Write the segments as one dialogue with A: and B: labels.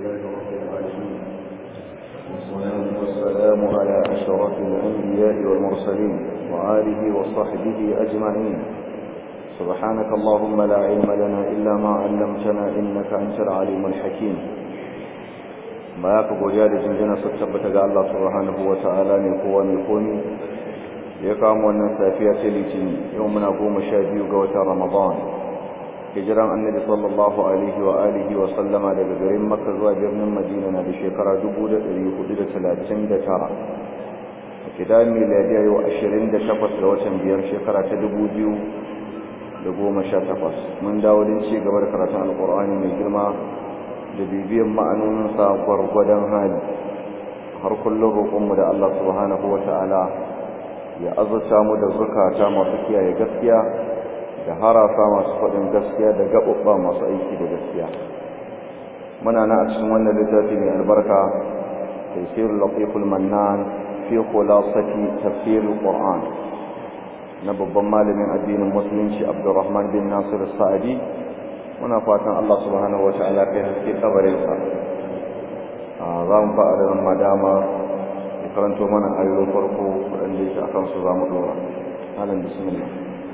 A: لله رب العالمين والصلاة والسلام على أشرف الأنبياء والمرسلين وآله وصحبه أجمعين سبحانك اللهم لا علم لنا إلا ما علمتنا إنك أنت العليم الحكيم ما يقبل يا جنجنا ستبت الله سبحانه وتعالى من قوة من قومي يقام wannan safiya ta litinin yau muna goma sha biyu ga watan ramadan hijiran annabi sallallahu alaihi wa alihi wa sallama daga garin makka zuwa birnin madina na da shekara 1439 a kidan miladiya yau 28 ga watan biyar shekara ta 2018 mun dawo din ci gaba da karatun alkur'ani mai girma da bibiyan ma'anoninsa gwargwadon hali har kullum roƙonmu da allah subhanahu wa ta'ala ya azurta mu da zukata masu kiyaye gaskiya da harafa masu faɗin gaskiya da gaɓuɓɓa masu aiki da gaskiya muna na a cikin wannan littafi mai albarka tafsirul latiful mannan fi khulasati tafsirul qur'an na babban malamin addinin musulunci abdurrahman bin nasir sa'adi muna fatan Allah subhanahu wata'ala kai haske kabarin sa za mu fara da madama karanto mana ayoyin farko waɗanda yake akan su za mu dora halin bismillah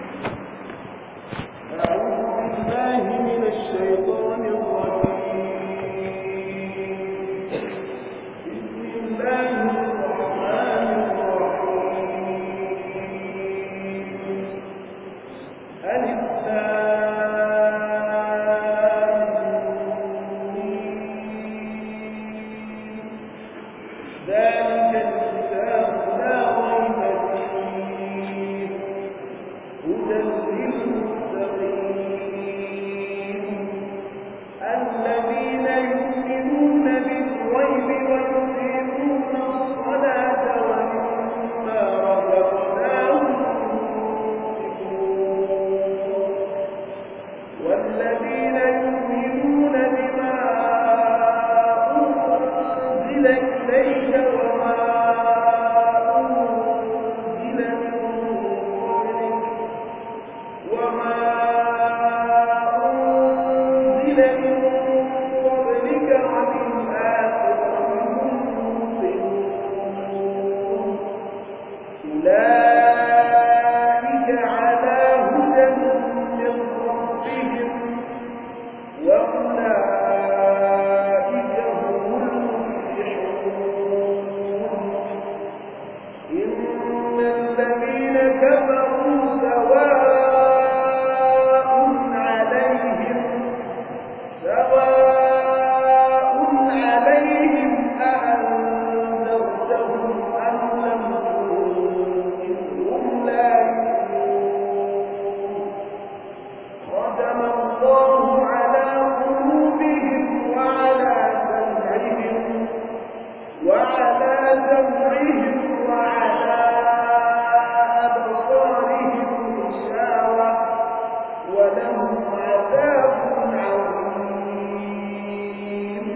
B: أعوذ بالله من الشيطان الرجيم بسم الله الرحمن الرحيم ألف ذلك الكتاب لا ريب فيه هدى للمتقين الذين يؤمنون بالغيب ويقيمون الصلاة ومما رزقناهم ينفقون والذين يؤمنون بما أنزل إليك وما أنزل من قبلك وما أنزل من قبلك وبالآخرة هم يوقنون أولئك على هدى من ربهم وأولئك هم المفلحون إن الذين كفروا سواء عليهم سواء عليهم أأنذرتهم أم لم تنذرهم لا يؤمنون ختم الله على قلوبهم وعلى سمعهم وعلى سمعهم وعلى أبصارهم غشاوة ولهم عذاب عظيم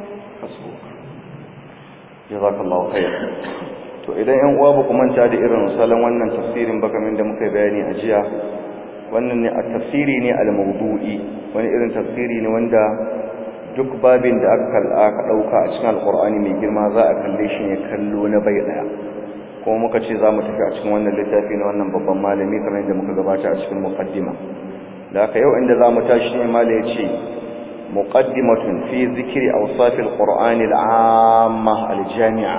A: jazakallahu khair to idan yan uwa ba ku manta da irin salon wannan tafsirin ba kamar da muka bayani a jiya wannan ne a tafsiri ne al-mawdu'i wani irin tafsiri ne wanda duk babin da aka aka dauka a cikin alqur'ani mai girma za a kalle shi ne kallo na bai daya kuma muka ce za mu tafi a cikin wannan littafi na wannan babban malami kamar yadda muka gabata a cikin muqaddima da haka yau inda za mu tashi ne malai ya ce مقدمة في ذكر أوصاف القرآن العامة الجامعة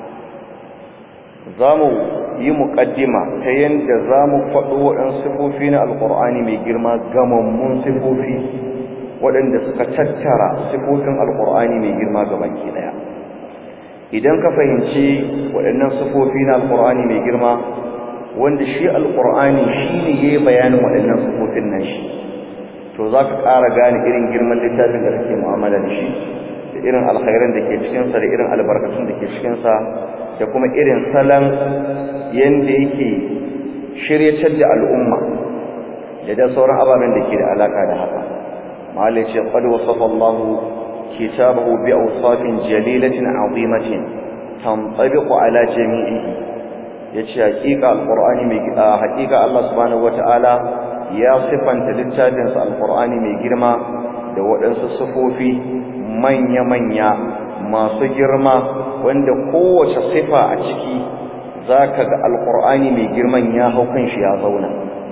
A: zamu yi muƙaddima ta yadda za mu faɗo waɗansu sifofi na alƙur'ani mai girma gamammun sifofi waɗanda suka tattara sifofin alƙur'ani mai girma baki ɗaya idan ka fahimci waɗannan sifofi na alƙur'ani mai girma wanda shi alƙur'ani shi ne ya yi bayanin waɗannan sifofin nan shi to za ka ƙara gane irin girman littafin da kake mu'amala da shi da irin alkhairan da ke cikinsa da irin albarkatun da ke cikinsa da kuma irin salon yadda yake shiryatar da al'umma da da sauran ababen da ke da alaƙa da haka mahalli ce qad wasafa Allah kitabahu bi awsafin jalilatin azimatin tantabiqu ala jami'ihi yace hakika alqur'ani mai hakika Allah subhanahu wataala ya sifanta littafin sa alqur'ani mai girma da waɗansu sifofi manya-manya masu girma wanda kowace sifa a ciki zaka ga alqur'ani mai girman ya hau kan shi ya zauna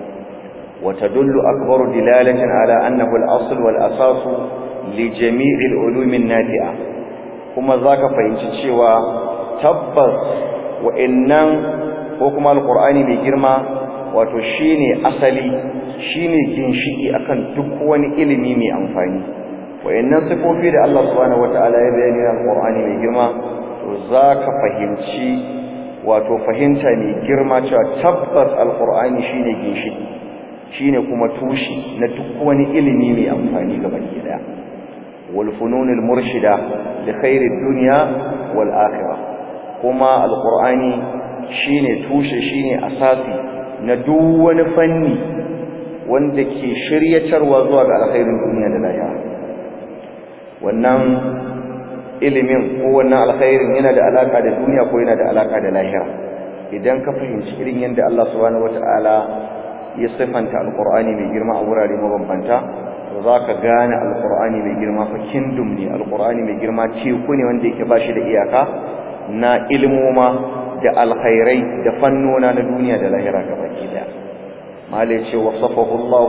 A: وتدل أكبر دلالة على أنه الأصل والأساس لجميع العلوم النافعة كما ذاك فإنشيوا تبس وإنن وكما القرآن بجرما وتشيني أصلي شيني جنشئي أكن دكوان إلمي مي أنفاني وإنن صفوفي الله سبحانه وتعالى يبيني القرآن بجرما ذاك فهمشي wato fahimta mai girma cewa tabbas alqur'ani shine ginshiki shine kuma tushi na duk wani ilimi mai amfani ga baki daya wal fununul murshida li khairid dunya wal akhirah kuma alqur'ani shine tushe shine asasi na duk wani fanni wanda ke shiryatarwa zuwa ga alkhairin duniya da lahira wannan ilimin ko wannan alkhairin yana da alaka da duniya ko yana da alaka da lahira idan ka fahimci irin yadda Allah subhanahu wataala ya sifanta alqur'ani mai girma a wurare mabambanta to zaka gane alqur'ani mai girma fa kindum ne alqur'ani mai girma teku ne wanda yake bashi da iyaka na ilmoma da alkhairai da fannona na duniya da lahira gabaki daya malai ce wasafahu Allah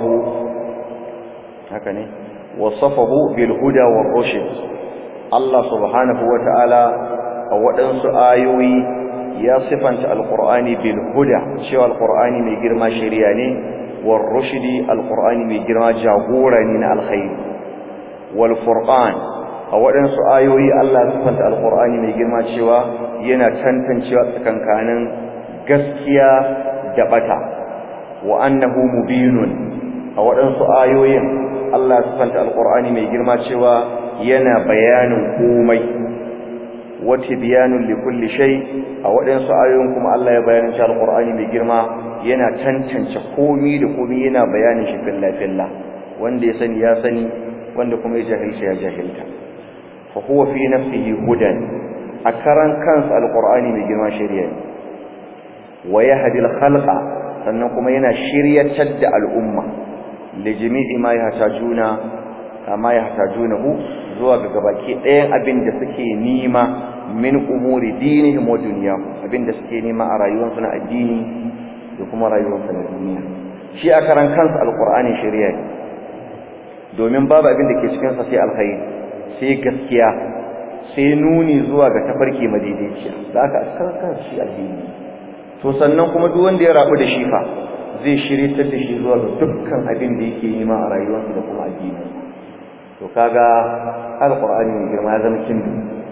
A: haka ne wasafahu bil huda war rushd Allah subhanahu wataala a waɗansu ayoyi ya sifanta alqur'ani bil huda cewa alqur'ani mai girma shari'a ne war rushdi alqur'ani mai girma jagora ne na alkhairi wal furqan a waɗansu ayoyi Allah ya sifanta alqur'ani mai girma cewa yana tantancewa tsakankanin gaskiya da bata wa annahu mubinun a waɗansu ayoyin Allah ya sifanta alqur'ani mai girma cewa yana bayanin komai wa tibyanun likulli shay a waɗansu ayoyin kuma Allah ya bayanin cewa alqur'ani mai girma yana tantance komai da komai yana bayanin shi filla filla wanda ya sani ya sani wanda kuma ya jahilta ya jahilta fa huwa fi nafsihi hudan a karan kansa alqur'ani mai girma shari'a ne wa yahdi al-khalqa sannan kuma yana shiryatar da al'umma li jami'i ma yahtajuna kama yahtajunahu zuwa ga gabaki ɗayan abin da suke nima min umuri dinihim wa dunyahum abin da suke nima a rayuwarsu na addini da kuma rayuwarsu na duniya shi a karan kansa alqur'ani shari'a ne domin babu abin da ke cikin sa sai alkhairi sai gaskiya sai nuni zuwa ga tafarki madaidaiciya da aka askar kan shi addini to sannan kuma duk wanda ya rabu da shi fa zai shiryatar da shi zuwa ga dukkan abin da yake yi ma a rayuwarsa da kuma addini to kaga alqur'ani mai girma ya zama kin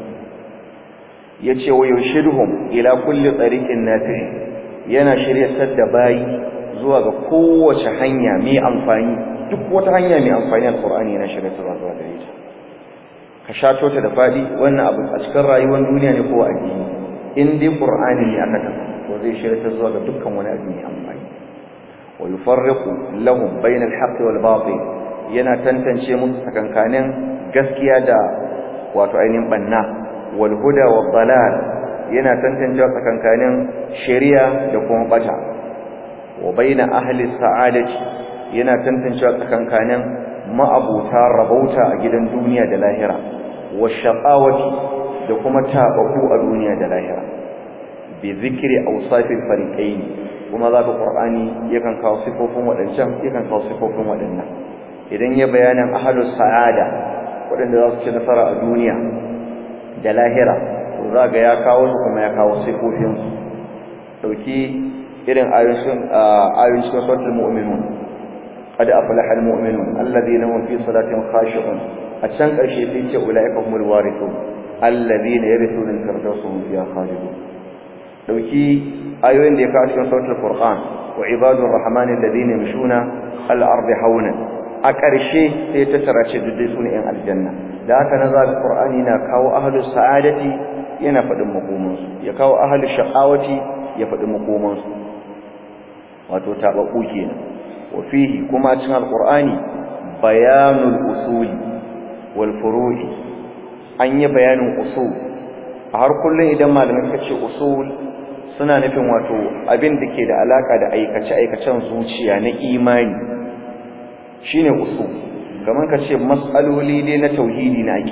A: yace wa yushidhum ila kulli tariqin nafi yana shiryatar da bayi zuwa ga kowace hanya mai amfani duk wata hanya mai amfani alqur'ani yana shiryatar zuwa gare ta ka shato ta da fadi wannan abu a cikin rayuwar duniya ne ko addini in dai qur'ani ne aka tafi to zai shirya zuwa ga dukkan wani abu mai amfani wa yufarriqu lahum bayna al-haqq wal batil yana tantance musu tsakankanin gaskiya da wato ainihin banna wal huda wad dalal yana tantance tsakankanin shari'a da kuma bata wa bayna ahli sa'adati yana tantance tsakankanin ma'abuta rabauta a gidan duniya da lahira wa shaqawati da kuma tabaku a duniya da lahira bi zikri awsafil fariqain kuma zaka qur'ani yakan kawo sifofin wadancan yakan kawo sifofin wadannan idan ya bayanan ahlus sa'ada wadanda za su ci nasara a duniya da lahira to zaka ya kawo su kuma ya kawo sifofin su dauki irin ayoyin ayoyin suratul mu'minun قد أفلح المؤمنون الذين هم في صلاتهم خاشعون أتشان قرشي فيك أولئك هم الوارثون الذين يرثون الفردوس هم فيها خالدون دوكي آيوين دي كاش من سورة الفرقان وعباد الرحمن الذين يمشون الأرض حونا أكرشي سيتترى شددسون إن الجنة ذاك نزال القرآن ينكاو أهل السعادة ينفد مقومنس يكاو أهل الشقاوة يفد مقومنس وتتابعوا كينا وفيه كما تشن القرآن بيان الأصول والفروع an yi bayanin usul a har kullum idan malamai suka ce usul suna nufin wato abin da ke da alaka da aikace-aikacen zuciya na imani shine usul kamar ka ce matsaloli dai na tauhidi na aqida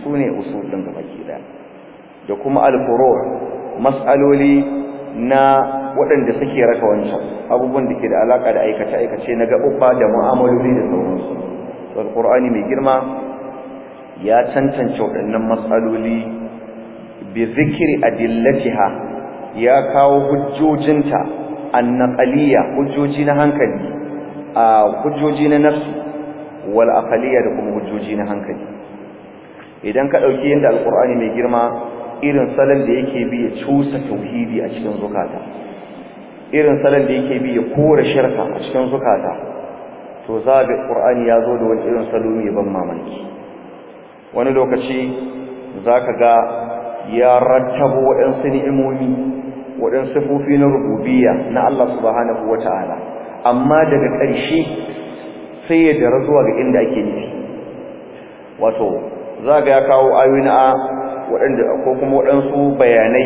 A: sune usul din gabaki daya da kuma al-furu' mas'aloli na waɗanda suke raka wancan abubuwan da ke da alaka da aikace aikace na gaɓuɓɓa da mu'amaloli da sauransu al-qur'ani mai girma ya tantance waɗannan mas'aloli bi zikri adillatiha ya kawo hujjojinta annaqaliya hujjoji na hankali a hujjoji na nafsi wal aqaliya da kuma hujjoji na hankali idan ka dauki yanda alqur'ani mai girma irin salon da yake bi ya cusa tauhidi a cikin zukata irin salon da yake bi ya kore shirka a cikin zukata to za ga qur'ani ya zo da wani irin salo mai ban mamaki wani lokaci zaka ga ya rattabo waɗansu ni'imomi waɗansu sifofi na rububiyya na Allah subhanahu wata'ala amma daga ƙarshe sai ya dara zuwa ga inda ake nufi wato za ga ya kawo ayoyi na waɗanda ko kuma waɗansu bayanai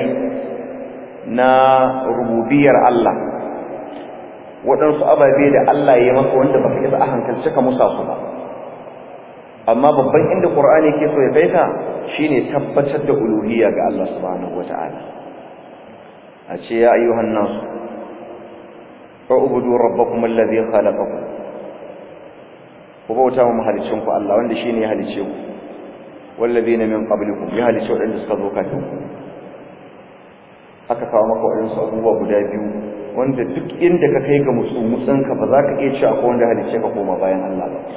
A: na rububiyar Allah waɗansu ababe da Allah ya maka wanda baka isa a hankalce ka musa su ba amma babban inda Qur'ani ke so ya kai ka shine tabbatar da uluhiyya ga Allah subhanahu wata'ala a ce ya ayyuhan nasu fa'budu rabbakum alladhi khalaqakum ku bauta wa mahalicin ku Allah wanda shine ya halice ku walladhina min qablikum ya halice wadanda suka zo kafin ku aka kawo maka wadansu abubuwa guda biyu wanda duk inda ka kai ga mutsumutsin ka ba za ka iya cewa ko wanda halice ka koma bayan Allah ba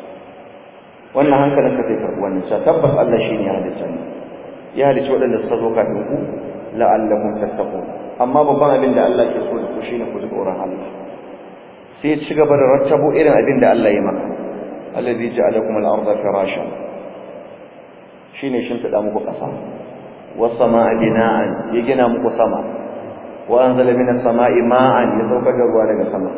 A: wannan hankalin ka zai karɓi wannan cewa tabbas Allah shine ya halice ni ya halice wadanda suka zo kafin ku la'allakum tattaqun amma babban abin da Allah ke so da ku shine ku ji tsoron Allah sai ya ci gaba da rattabo irin abin da Allah ya maka alladhi ja'alakum al-ardha firashan shine shin tada muku kasa was samaa bina'an ya gina muku sama wa anzala minas samaa'i ma'an ya saukar da ruwa daga sama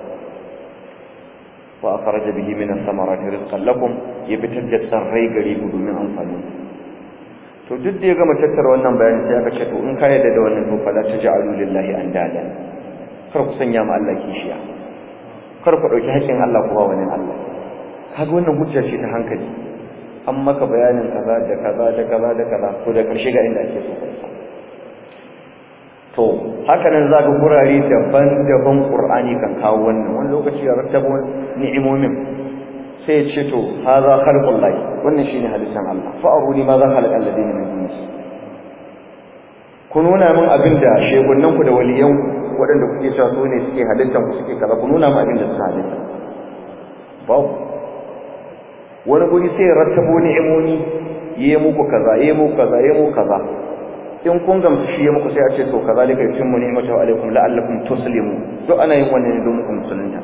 A: wa akhraja bihi minas samarati rizqan lakum ya fitar da tsarrai gare ku domin amfani to duk da ya gama tattara wannan bayani sai aka ce to in ka yarda da wannan to fala taj'alu lillahi andada kar ku sanya ma Allah kishiya kar ku dauki haƙin Allah ku ba wani Allah kaga wannan hujja ce ta hankali an maka bayanin kaza da kaza da kaza da kaza to da karshe ga inda ake so ka isa to haka nan zaka gurare daban-daban Qur'ani kan kawo wannan wani lokaci ya rattabo ni'imomin sai ya ce to haza khalqullahi wannan shine halittan Allah fa aruni ma za khalaqa alladina min dunihi ku nuna min abin da shegunnan ku da waliyan waɗanda kuke cewa su ne suke halittan ku suke kaza ku nuna min abin da suka halitta babu wani guri sai ya rattabo ni'imoni yayi muku kaza yayi muku kaza yayi muku kaza in kun gamsu shi ya muku sai a ce to kazalika yutimmu ni'matahu alaikum la'allakum tuslimu duk ana yin wannan ne don muku musulunta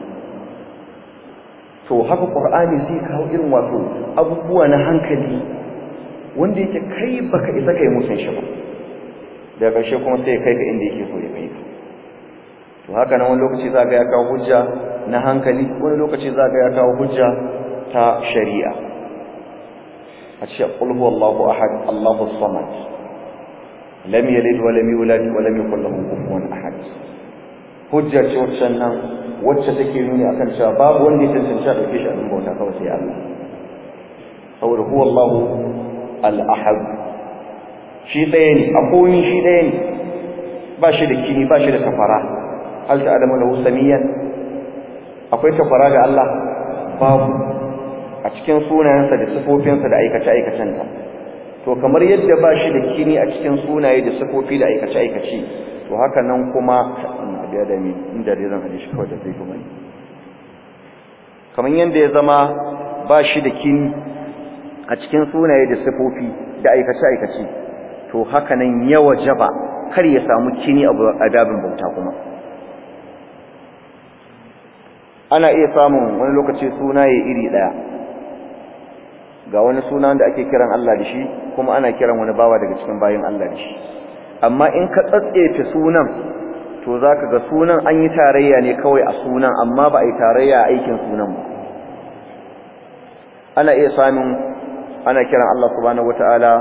A: to haka qur'ani zai kawo irin wato abubuwa na hankali wanda yake kai baka isa kai musun shi ba daga ƙarshe kuma sai kai ka inda yake so ya kai ka to haka nan wani lokaci zaka ya kawo hujja na hankali wani lokaci zaka ya kawo hujja ta shari'a a ce qul huwallahu ahad allahu samad lam yalid wa lam yulad wa lam yakul lahu kufuwan ahad hujja ce wacce nan wacce take nuni akan cewa babu wanda ya tantance a dauke shi a bauta kawai sai Allah saboda huwa Allah al-ahad shi ɗaya ne a komi shi ɗaya ne ba shi da kini ba shi da tafara hal ta adamu lahu samiyan akwai tafara ga Allah babu a cikin sunayensa da sifofinsa da aikace-aikacensa to kamar yadda ba shi da kini a cikin sunaye da sifofi da aikace-aikace to haka nan kuma biya da mi inda dai zan hadisi kawai da zai kuma ne kamar yadda ya zama ba shi da kini a cikin sunaye da sifofi da aikace-aikace to haka nan ya wajaba kar ya samu kini a adabin bauta kuma ana iya samun wani lokaci sunaye iri daya ga wani suna da ake kiran Allah da shi kuma ana kiran wani bawa daga cikin bayin Allah da shi amma in ka tsatsefe sunan to zaka ga sunan an yi tarayya ne kawai a sunan amma ba a yi tarayya a aikin sunan ba ana iya samun ana kiran Allah subhanahu wataala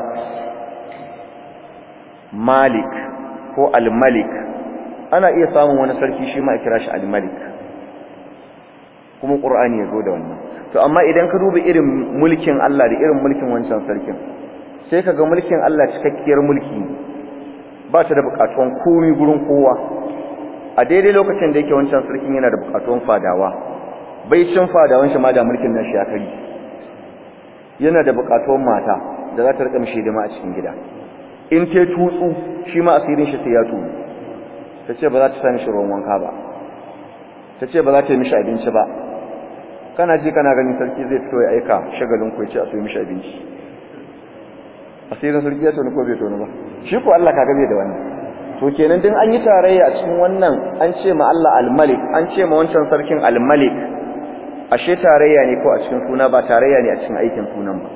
A: Malik ko Al-Malik ana iya samun wani sarki shi ma a kira shi Al-Malik kuma Qur'ani ya zo da wannan to amma idan ka duba irin mulkin Allah da irin mulkin wancan sarkin sai kaga mulkin Allah cikakkiyar mulki ba ta da bukatun komai gurin kowa a daidai lokacin da yake wancan sarkin yana da bukatun fadawa bai cin fadawan shi ma da mulkin nashi ya kari yana da bukatun mata da za ta rika mishi hidima a cikin gida in ta tutsu shi ma asirin shi sai ya tudu ta ce ba za ta sami shi ruwan wanka ba ta ce ba za ta yi mishi abinci ba kana ji kana ganin sarki zai fito ya aika shagalin ku ya ce a soyi mishi abinci asirin sarki ya tonu ko bai tonu ba shi ko Allah ka gabe da wannan to kenan din an yi tarayya a cikin wannan an ce ma Allah al-Malik an ce ma wancan sarkin al-Malik ashe tarayya ne ko a cikin suna ba tarayya ne a cikin aikin sunan ba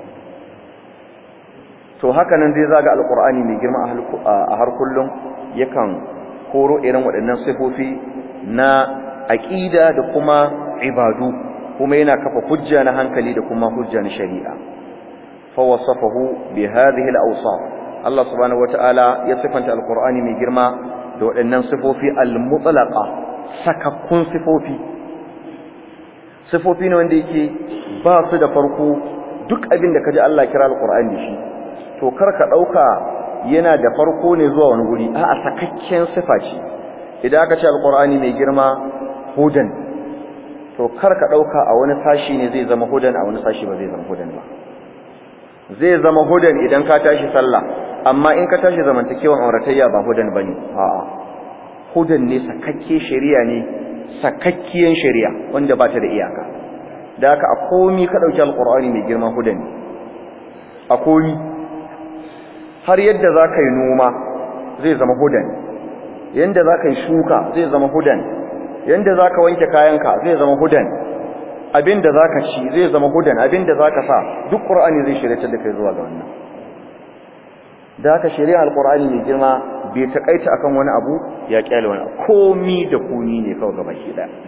A: to haka nan zai zaga alqur'ani mai girma a har kullum yakan koro irin waɗannan sifofi na aqida da kuma ibadu kuma yana kafa hujja na hankali da kuma hujja na shari'a fa wasafahu bi hadhihi al-awsaf Allah subhanahu wataala ya sifanta alqur'ani mai girma da waɗannan sifofi al-mutlaqa sakakkun sifofi sifofi ne wanda yake ba su da farko duk abin da kaji Allah kira alqur'ani da shi to kar ka dauka yana da farko ne zuwa wani guri a'a sakakken sifa ce idan aka ce alqur'ani mai girma hudan to kar ka dauka a wani sashi ne zai zama hudan a wani sashi ba zai zama hudan ba zai zama hudan idan ka tashi sallah amma in ka tashi zamantakewan auratayya ba hudan bane a'a hudan ne sakakke shari'a ne sakakkiyan shari'a wanda ba ta da iyaka da haka a komi ka dauki alqur'ani mai girma hudan a komi har yadda zaka yi noma zai zama hudan yanda zaka yi shuka zai zama hudan yanda zaka wanke kayanka zai zama hudan abinda zaka ci zai zama hudan abinda zaka sa duk qur'ani zai shirye da kai zuwa ga wannan da haka shari'a alqur'ani mai girma bai takaita akan wani abu ya kyale wani komi da komi ne kawai gaba ki daya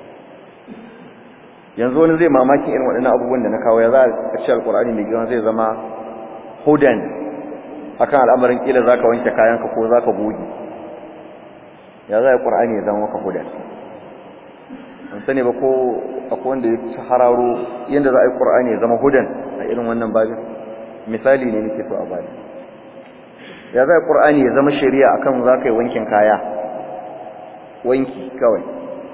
A: yanzu wani zai mamaki irin waɗannan abubuwan da na kawo ya za a ce alqur'ani mai girma zai zama hudan akan al'amarin kila zaka wanke kayanka ko zaka goge ya za alqur'ani ya zama maka hudan an sani ba ko akwai wanda ya hararo yanda za a yi qur'ani ya zama hudan a irin wannan babin misali ne nake so a bani ya zai ƙur'ani ya zama shari'a akan za ka yi wankin kaya wanki kawai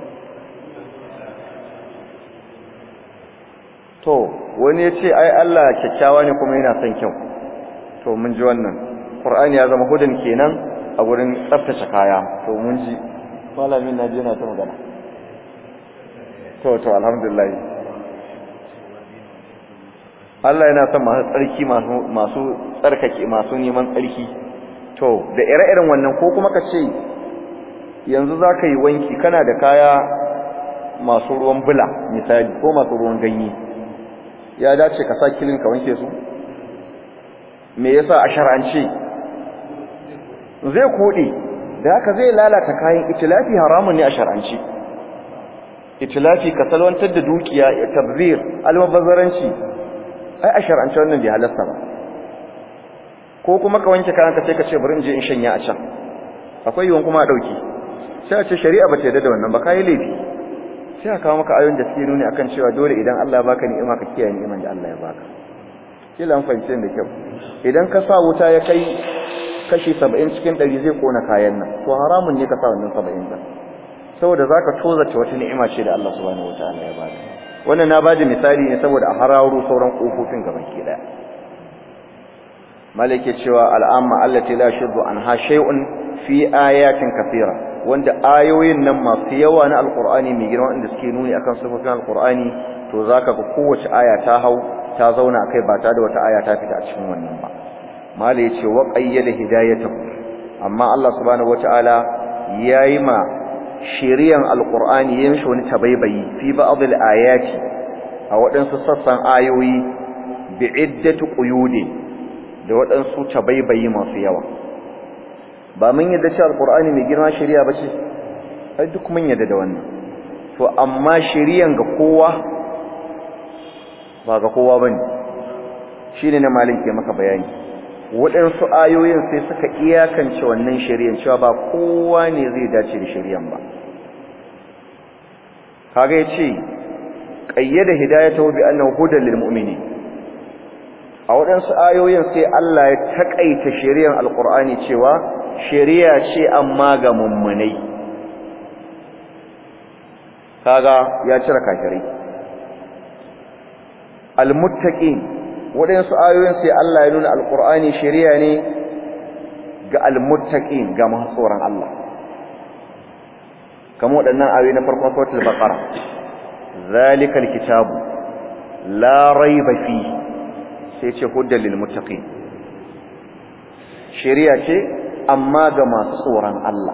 A: to wani ya ce ai Allah kyakkyawa ne kuma yana son kyau to mun ji wannan ƙur'ani ya zama hudun kenan a wurin tsaftace kaya to mun ji malamin na je na ta magana to to alhamdulillah Allah yana son masu tsarki masu masu tsarkake masu neman tsarki to da ire-iren wannan ko kuma ka ce yanzu za ka yi wanki kana da kaya masu ruwan bula misali ko masu ruwan ganye ya dace ka sa kilin ka wanke su me yasa a shar'ance zai kode da haka zai lalata kayan itilafi haramun ne a shar'ance itilafi ka salwantar da dukiya ya tabzir almubazzaranci ai a shar'ance wannan bai halasta ba ko kuma ka wanke kayan ka sai ka ce bari in je in shanya a can akwai yiwon kuma a dauki sai a ce shari'a ba ta yarda da wannan ba kai laifi sai a kawo maka ayoyin da suke nuni akan cewa dole idan Allah ya baka ni'ima ka kiyaye ni'iman da Allah ya baka kila an fahimce da kyau idan ka sa wuta ya kai kashi 70 cikin 100 zai kona kayan nan to haramun ne ka sa wannan 70 din saboda zaka tozace wata ni'ima ce da Allah subhanahu wataala ya baka wannan na bada misali ne saboda a hararo sauran kofofin gaban ki daya malike cewa al'amma allati la shuddu anha shay'un fi ayatin kathira wanda ayoyin nan masu yawa na alqur'ani mai girma inda suke nuni akan sifofin alqur'ani to zaka ga kowace aya ta hau ta zauna kai ba ta da wata aya ta fita a cikin wannan ba mala yace wa qayyada hidayatahu amma Allah subhanahu wataala yayi ma shiriyan alqur'ani yayin shi wani tabaibayi fi ba'd ayati a waɗansu sassan ayoyi bi iddatu quyudi da waɗansu tabaibayi masu yawa ba mun yadda cewa alqur'ani mai girma shari'a bace ai duk mun yadda da wannan to amma shari'an ga kowa ba ga kowa bane shine na malin ke maka bayani waɗansu ayoyin sai suka iyakance wannan shari'an cewa ba kowa ne zai dace da shari'an ba kaga yace qayyada hidayatahu bi annahu hudan lil mu'minin a waɗansu ayoyin sai Allah ya taƙaita shari'ar alƙur'ani cewa shari'a ce amma ga mummunai kaga ya cire kafirai almuttaqin waɗansu ayoyin sai Allah ya nuna alƙur'ani shari'a ne ga almuttaqin ga masu tsoron Allah kamar waɗannan ayoyi na farkon suratul baqara zalikal kitabu la raiba fi sai ce huddal lil muttaqin shari'a ce amma ga masu tsoron Allah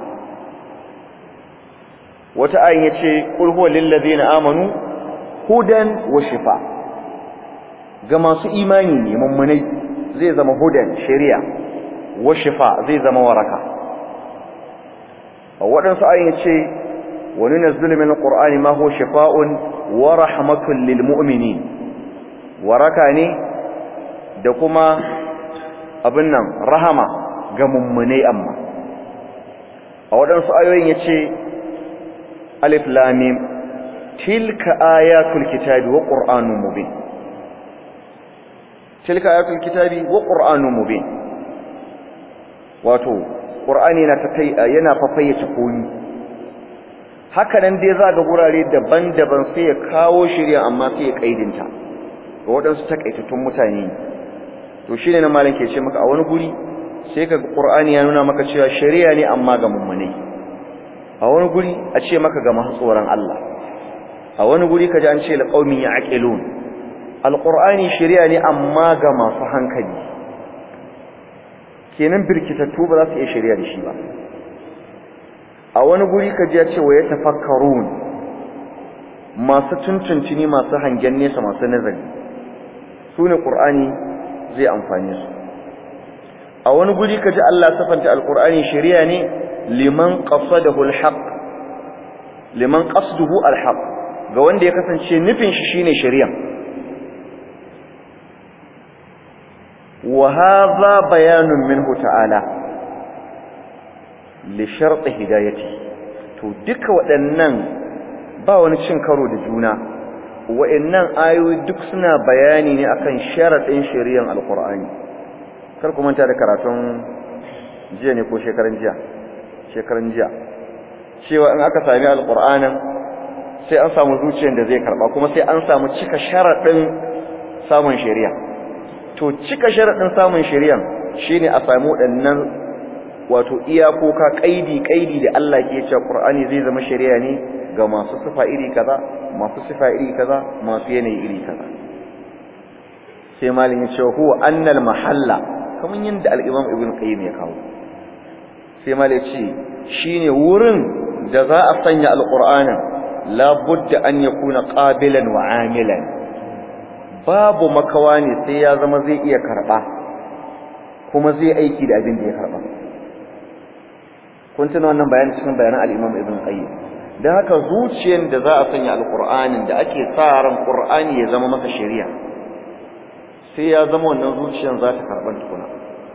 A: wata ayin yace qul huwa lil ladina amanu hudan wa shifa ga masu imani ne mummunai zai zama hudan shari'a wa shifa zai zama waraka a waɗansu ayin yace wa nunazzilu min alqur'ani ma huwa shifaa'un wa rahmatun lil mu'minin waraka ne da kuma abin nan rahama ga mummunai amma a waɗansu ayoyin ya ce alif lamim tilka ayatul kitabi wa ƙur'anun mubin tilka ayatul kitabi wa ƙur'anun mubin wato ƙur'ani yana fafayyace komi haka nan dai za ga gurare daban-daban sai ya kawo shirya amma sai ya ƙaidinta ga waɗansu takaitattun mutane to shine na malam ke ce maka a wani guri sai ka Qur'ani ya nuna maka cewa shari'a ne amma ga mummune a wani guri a ce maka ga masu tsoron Allah a wani guri kaji an ce liqaumin ya'qilun alqur'ani shari'a ne amma ga masu hankali kenan birkitattu ba za su iya shari'a da shi ba a wani guri kaji ya ce wa yatafakkarun masu tuntuntuni masu hangen nesa masu nazari su ne ƙur'ani zai amfani su a wani guri kaji Allah safanta alƙur'ani shari'a ne liman qasadahu alhaq liman qasduhu alhaq ga wanda ya kasance nufin shi shine shari'a wa hadha bayanun minhu ta'ala li shart hidayati to duka waɗannan ba wani cin karo da juna wa'annan ayoyi duk suna bayani ne akan sharadin shari'ar alqur'ani kar ku manta da karatun jiya ne ko shekaran jiya shekaran jiya cewa in aka sami alqur'anin sai an samu zuciyar da zai karba kuma sai an samu cika sharadin samun shari'a to cika sharadin samun shari'a shine a samu waɗannan wato iyakoka kaidi kaidi da Allah ke cewa Qur'ani zai zama shari'a ne ga masu sifa iri kaza masu sifa iri kaza masu yanayi iri kaza sai malin ya ce huwa annal mahalla kaman yanda al-Imam Ibn Qayyim ya kawo sai malin ya ce shine wurin da za a sanya al-Qur'anin la budda an yakuna qabilan wa amilan babu makawa ne sai ya zama zai iya karba kuma zai aiki da abin da ya karba kun tuna wannan bayani cikin bayanan al-Imam Ibn Qayyim dan haka zuciyar da za a sanya al-Qur'anin da ake sa ran Qur'ani ya zama masa shari'a sai ya zama wannan zuciyar za ta karban tukuna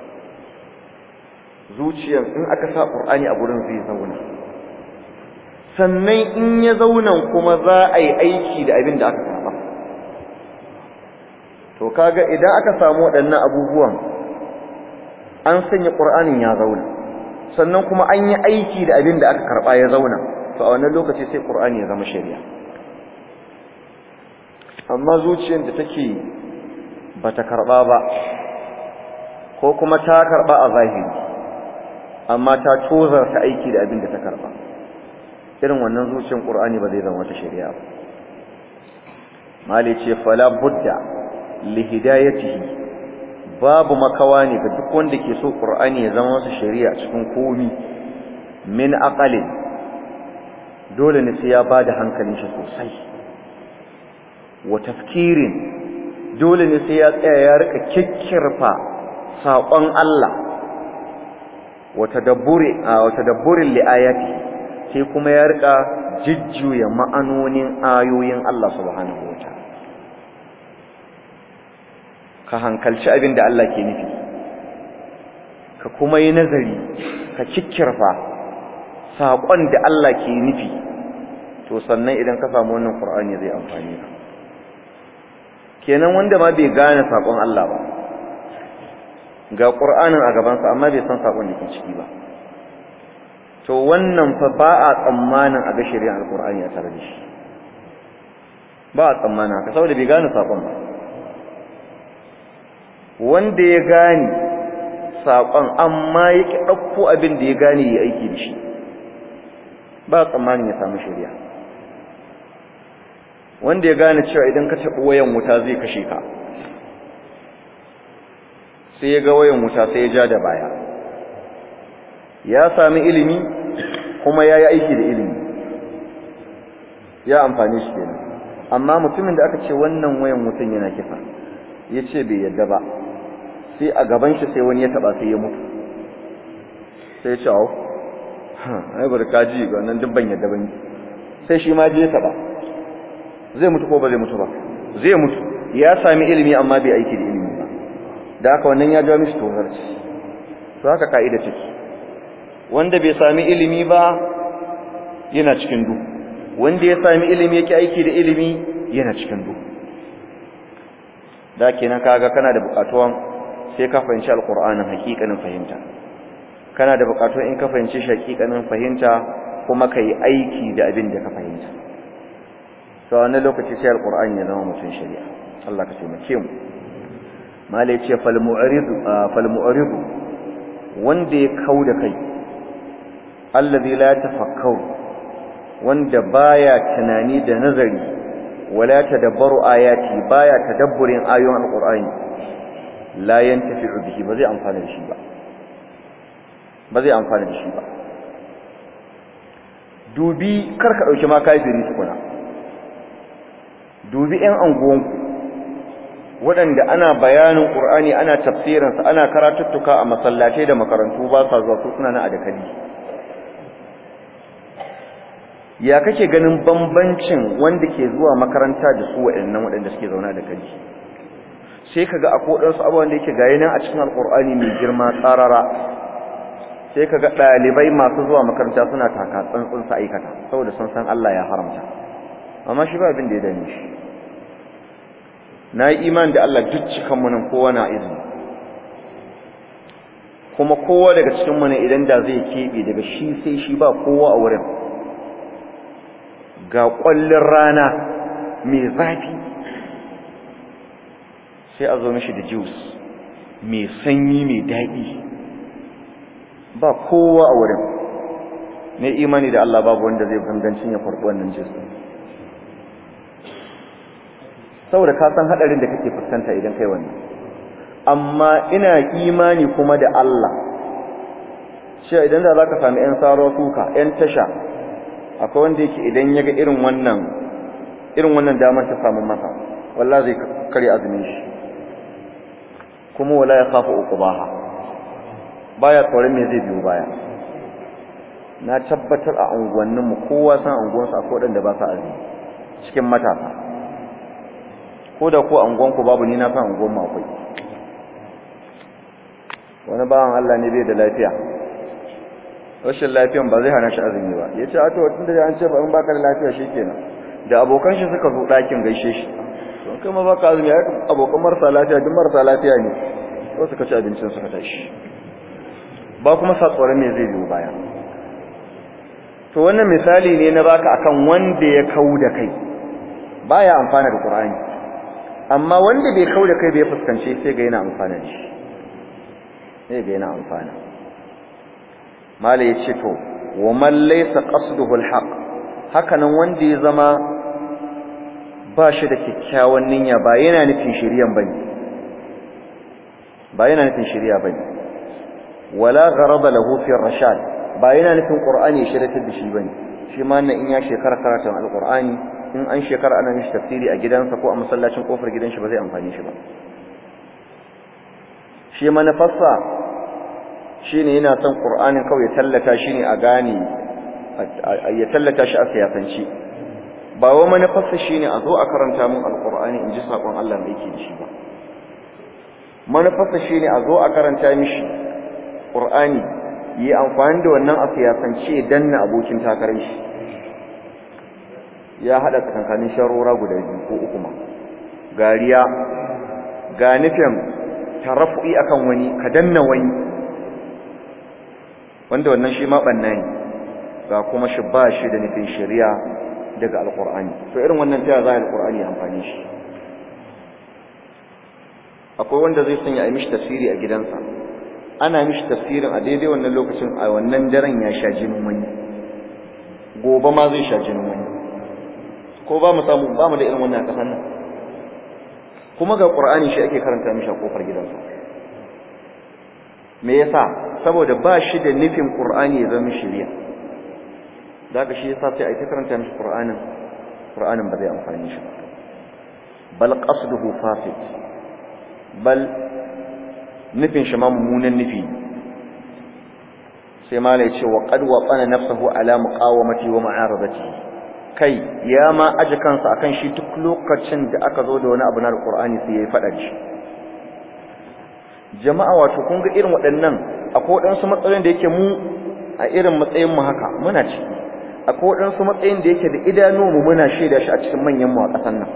A: zuciyar in aka sa Qur'ani a gurin zai zauna sannan in ya zauna kuma za a yi aiki da abin da aka karba to kaga idan aka samu waɗannan abubuwan an sanya Qur'anin ya zauna sannan kuma an yi aiki da abin da aka karba ya zauna to a wannan lokaci sai Qur'ani ya zama shari'a amma zuciyar da take bata karba ba ko kuma ta karba a zahiri amma ta tozar ta aiki da abin da ta karba irin wannan zuciyar Qur'ani ba zai zama wata shari'a ba mali ce fala budda li hidayatihi babu makawa ne ga duk wanda ke so Qur'ani ya zama masa shari'a cikin komi min aqalin dole ne sai ya bada hankalin shi sosai wa tafkirin dole ne sai ya tsaya ya rika kikkirfa saƙon Allah wa tadabburi wa tadabburin li ayati sai kuma ya rika jijjuya ma'anonin ayoyin Allah subhanahu wataala ka hankalci abin da Allah ke nufi ka kuma yi nazari ka kikkirfa saƙon da Allah ke nufi to sannan idan ka samu wannan Qur'ani zai amfani ka kenan wanda ma bai gane saƙon Allah ba ga qur'anin a gabansa amma bai san sakon da ke ciki ba to wannan fa ba a tsammanin a ga shari'ar alqur'ani a tare da shi ba a tsammanin haka saboda bai gane sakon ba wanda ya gane sakon amma ya ki dauko abin da ya gane ya aiki da shi ba tsammanin ya samu shari'a wanda ya gane cewa idan ka taɓa wayan wuta zai kashe ka sai ya ga wayan wuta sai ya ja da baya ya sami ilimi kuma ya yi aiki da ilimi ya amfani shi kenan amma mutumin da aka ce wannan wayan wutan yana kifa ya ce bai yadda ba sai a gaban shi sai wani ya taɓa sai ya mutu sai ya ce hau ai bari kaji ga nan dubban yadda ban sai shi ma je ya taɓa zai mutu ko ba zai mutu ba zai mutu ya sami ilimi amma bai aiki da ilimi ba da haka wannan ya jawo mishi tozarci to haka ka'ida take wanda bai sami ilimi ba yana cikin duhu wanda ya sami ilimi yake aiki da ilimi yana cikin duhu da kenan kaga kana da bukatuwan sai ka fahimci alqur'anin hakikanin fahimta kana da bukatuwan in ka fahimci shi hakikanin fahimta kuma kai aiki da abin da ka fahimta to a wannan lokaci sai alqur'ani ya zama mutum shari'a Allah ka taimake mu mala yace fal mu'ridu fal mu'ridu wanda ya kauda kai allazi la tafakkaru wanda baya tunani da nazari wala tadabbaru ayati baya tadabburin ayoyin alqur'ani la yantafi'u bihi ba zai amfana da shi ba ba zai amfana da shi ba dubi karka dauki ma kafiri tukuna dubi ƴan anguwanku waɗanda ana bayanin ƙur'ani ana tafsirinsa ana karatuttuka a masallatai da makarantu ba sa zuwa su suna na adakali ya kake ganin bambancin wanda ke zuwa makaranta da su waɗannan waɗanda suke zauna da kali sai kaga akwai waɗansu abubuwan da yake gayi nan a cikin alƙur'ani mai girma tsarara sai kaga ɗalibai masu zuwa makaranta suna taka tsantsin su aikata saboda sun san Allah ya haramta amma shi ba abin da ya dame shi na yi iman da Allah duk cikanmu nan kowa na izini kuma kowa daga cikinmu ne idan da zai keɓe daga shi sai shi ba kowa a wurin ga ƙwallon rana mai zafi sai a zo mishi da juice mai sanyi mai daɗi ba kowa a wurin ne imani da Allah babu wanda zai gangancin ya farɓi wannan juice saboda ka san hadarin da kake fuskanta idan kai wannan amma ina imani kuma da Allah cewa idan da zaka sami ƴan saro suka ƴan tasha akwai wanda yake idan ya ga irin wannan irin wannan damar ta samu masa wallahi zai kare azumin shi kuma wala ya khafu uqbaha baya tsoron me zai biyo baya na tabbatar a unguwannin mu kowa san unguwansa akwai wadanda ba sa azumi cikin matasa ko da ko angonku babu ni na san angon mu akwai wani bawan Allah ne bai da lafiya rashin lafiyan ba zai hana shi azumi ba yace a to tunda an ce ba in baka da lafiya shikenan da abokan shi suka zo dakin gaishe shi to kai ma baka azumi ai abokan marasa lafiya duk marasa lafiya ne to suka ci abincin suka tashi ba kuma sa tsoron me zai biyo baya to wannan misali ne na baka akan wanda ya kauda kai baya amfana da Qur'ani amma wanda bai kauda kai bai fuskance sai ga yana amfana da shi sai ga yana amfana mala yace to wa man laysa qasduhu alhaq hakanan wanda ya zama ba shi da kyakkyawan niyya ba yana nufin shiriyan bane ba yana nufin shiriya bane wala gharada lahu fi rashad ba yana nufin qur'ani shiratar da shi bane shi ma nan in ya shekara karatun alqur'ani in an shekara ana mishi tafsiri a gidansa ko a masallacin kofar gidan shi ba zai amfani shi ba shi manufarsa shine yana son qur'anin kawai ya tallata shi ne a gane ya tallata shi a siyasanci ba wa manufarsa shine a zo a karanta min alqur'ani in ji sakon Allah da yake da shi ba manufarsa shine a zo a karanta mishi qur'ani yi amfani da wannan a siyasance danna abokin takarar shi ya hada tsakankanin sharora guda biyu ko uku ma gariya ga nufin tarafu'i akan wani ka danna wani wanda wannan shi ma banna ne ga kuma shi ba shi da nufin shari'a daga alqur'ani to irin wannan ta za alqur'ani amfani shi akwai wanda zai sanya a mishi tafsiri a gidansa ana mishi tafsirin a daidai wannan lokacin a wannan daren ya sha jinin wani gobe ma zai sha jinin wani ko ba mu samu ba mu da irin wannan kasan nan kuma ga qur'ani shi ake karanta mishi a kofar gidansa me yasa saboda ba shi da nufin qur'ani ya zama shari'a daga shi yasa sai a ta karanta mishi qur'anin qur'anin ba zai amfani shi ba bal qasduhu fasid bal nufin shi ma mummunan nufi sai mala ya ce wa qad waqana nafsuhu ala muqawamati wa ma'aradati kai ya ma aje kansa akan shi duk lokacin da aka zo da wani abu na alqur'ani sai yayi fada shi jama'a wato kun ga irin waɗannan akwai waɗansu matsayin da yake mu a irin matsayin mu haka muna ciki akwai waɗansu matsayin da yake da idanu mu muna shaida shi a cikin manyan mu a ƙasar nan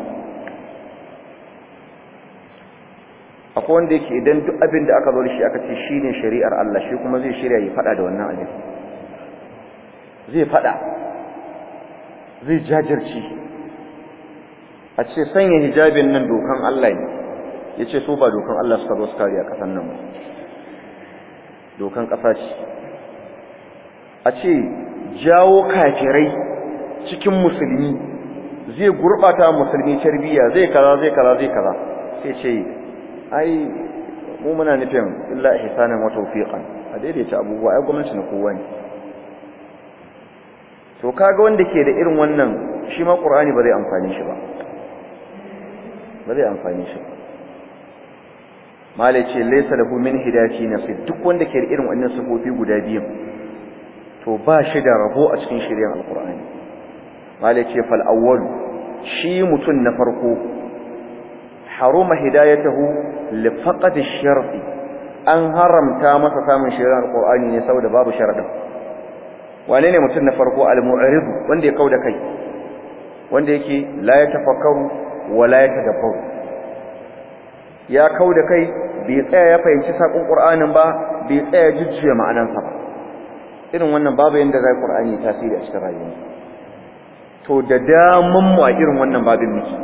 A: akwai wanda yake idan duk abin da aka zo da shi aka ce shine shari'ar Allah shi kuma zai shirya yi fada da wannan abin zai fada zai jajirci a ce sanya hijabin nan dokan Allah ne yace so ba dokan Allah suka zo su kare a kasan nan ba dokan kasa ce a ce jawo kafirai cikin musulmi zai gurbata musulmi tarbiyya zai kaza zai kaza zai kaza sai ce ai mu muna nufin illa ihsanan wa tawfiqan a daidaita abubuwa ai gwamnati na kowa ne to kaga wanda ke da irin wannan shi ma qur'ani ba zai amfani shi ba ba zai amfani shi mala ce laysa lahu min hidayati nasib duk wanda ke da irin wannan sifofi guda biyu to ba shi da rabo a cikin shiryan alqur'ani mala ce fal awwal shi mutun na farko haruma hidayatahu li faqad ash-shart an haramta masa samun shari'ar alqur'ani ne saboda babu sharadin wane ne mutum na farko al-mu'rid wanda ya kauda kai wanda yake la ya tafakkaru wa la ya tadabbaru ya kauda kai bai tsaya ya fahimci sakon qur'anin ba bai tsaya jujjuya ma'anansa ba irin wannan babu yanda zai qur'ani tasiri a cikin rayuwa to da damun mu a irin wannan babin miki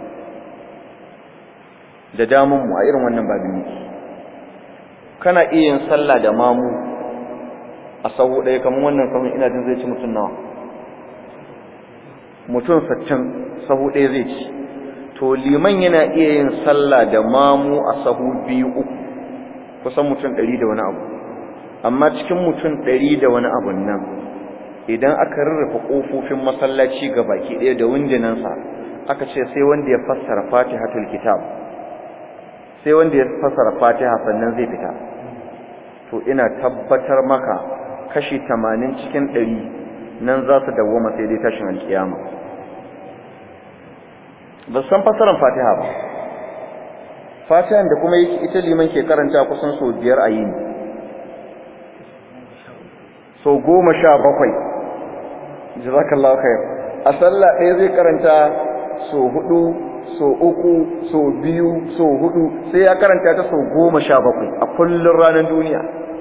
A: da damun mu a irin wannan babin miki kana iya yin sallah da mamu a sahu ɗaya kamar wannan sahun ina jin zai ci mutum nawa mutum saccin sahu ɗaya zai ci to liman yana iya yin sallah da mamu a sahu biyu uku kusan mutum ɗari da wani abu amma cikin mutum ɗari da wani abun nan idan aka rarrafa ƙofofin masallaci ga baki ɗaya da windinansa aka ce sai wanda ya fassara fatihatul kitab sai wanda ya fassara fatiha sannan zai fita to ina tabbatar maka kashi tamanin cikin ɗari nan za su dawwama sai dai tashin alkiyama ba san fassarar fatiha ba fatihan da kuma ita liman ke karanta kusan sau biyar a yini sau goma sha bakwai jazakallahu khair a sallah ɗaya zai karanta sau hudu sau uku sau biyu sau hudu sai ya karanta ta sau goma sha bakwai a kullum ranar duniya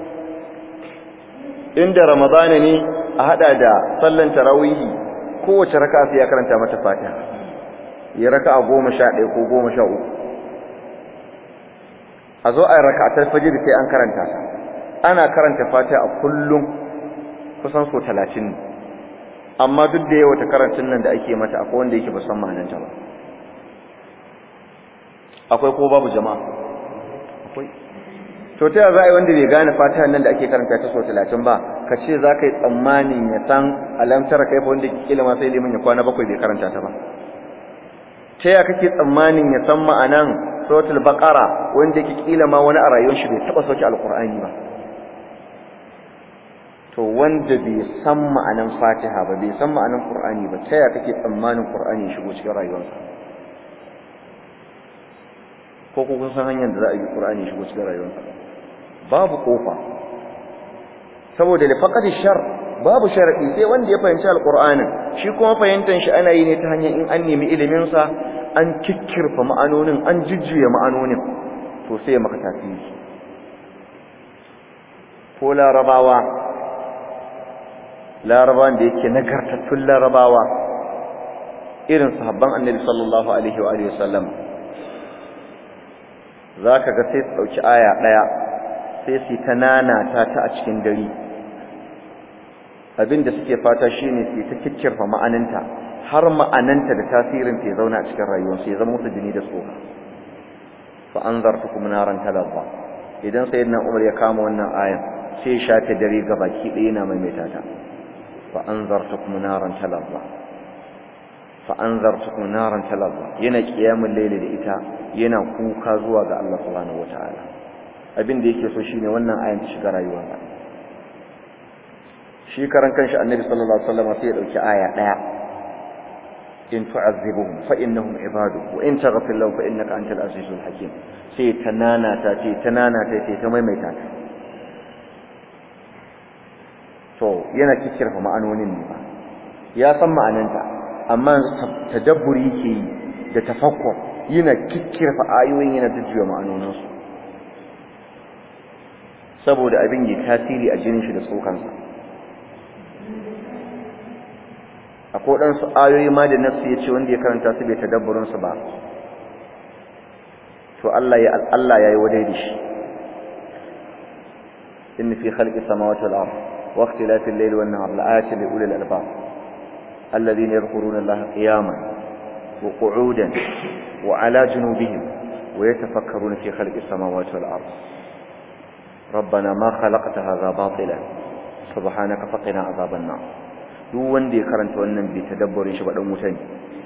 A: inda ramadana ne a hada da sallan tarawihi kowace raka sai ya karanta mata fatiha ya raka a goma sha ɗaya ko goma sha uku a zo a yi raka a tarfajir sai an karanta ta ana karanta fatiha a kullum kusan so talatin ne amma duk da yawa ta karantun nan da ake mata akwai wanda yake ba san ma'ananta ba akwai ko babu jama'a akwai to ta za a yi wanda bai gane fatiha nan da ake karanta ta so talatin ba ka ce za ka yi tsammanin ya san alamtar kai fa wanda kila ma sai liman ya kwana bakwai bai karanta ta ba ta ya kake tsammanin ya san ma'anan suratul baqara wanda yake kila ma wani a rayuwar shi bai taba sauke alqur'ani ba to wanda bai san ma'anan fatiha ba bai san ma'anan qur'ani ba ta ya kake tsammanin qur'ani ya shigo cikin rayuwarsa ko ko kun san hanyar da za a yi qur'ani ya shigo cikin rayuwarsa babu kofa saboda da faqadi shar babu sharadi sai wanda ya fahimci alqur'anin shi kuma fahimtar shi ana yi ne ta hanyar in an nemi ilimin sa an kikkirfa ma'anonin an jujjuya ma'anonin to sai ya maka tasiri ko larabawa larabawan da yake nagartattun larabawa irin sahabban annabi sallallahu alaihi wa alihi wasallam zaka ga sai su dauki aya daya sai su ta nanata ta a cikin dare abinda suke fata shine su ta kikkirfa ma'ananta har ma'ananta da tasirin ta zauna a cikin rayuwarsu ya zama musu jini da tsoka fa anzartukum naran talazza idan sayyidina Umar ya kama wannan ayan sai ya shafe dare gabaki ɗaya yana maimaita ta fa anzartukum naran talazza fa anzartukum naran talazza yana qiyamul layli da ita yana kuka zuwa ga Allah subhanahu wataala abin da yake so shine wannan ayan ta shiga rayuwarsa shi karan kanshi annabi sallallahu alaihi wasallam sai ya dauki aya daya in tu'azzibuhum fa innahum ibadu wa in taghfir lahum fa innaka antal azizul hakim sai tanana ta ce tanana ta ce ta maimaita ta to yana kikkirfa ma'anonin ne ba ya san ma'ananta amma tadabburi yake yi da tafakkur yana kikkirfa ayoyin yana jujjuya ma'anoninsu saboda abin yi tasiri a jinin shi da tsokansa akwai waɗansu ayoyi ma da nafsu ya ce wanda ya karanta su bai tadabburinsu ba to Allah ya Allah ya yi wadai da shi inna fi khalqi samawati wal ard wa ikhtilafi al-layli wan nahar la'ayatin li ulil albab alladhina yadhkuruna Allah qiyaman wa qu'udan wa 'ala junubihim wa yatafakkaruna fi khalqi samawati wal ard ربنا ما خلقت هذا باطلا سبحانك فقنا عذاب النار duk wanda ya karanta wannan bai tadabburin shi ba dan wuta ne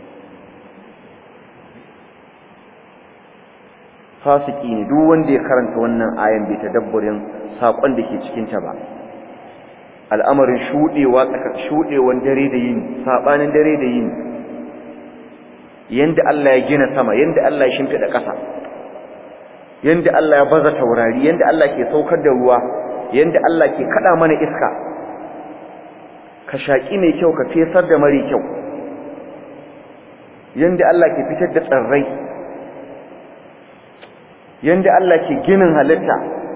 A: fasiki ne duk wanda ya karanta wannan ayan bai tadabburin sakon da ke cikin ta ba al'amarin shudewa tsaka shudewan dare da yini sabanin dare da yini yanda Allah ya gina sama yanda Allah ya shimfida ƙasa yanda Allah ya baza taurari yanda Allah ke saukar da ruwa yanda Allah ke kada mana iska ka shaki mai kyau ka fesar da mari kyau yanda Allah ke fitar da tsirrai yanda Allah ke ginin halitta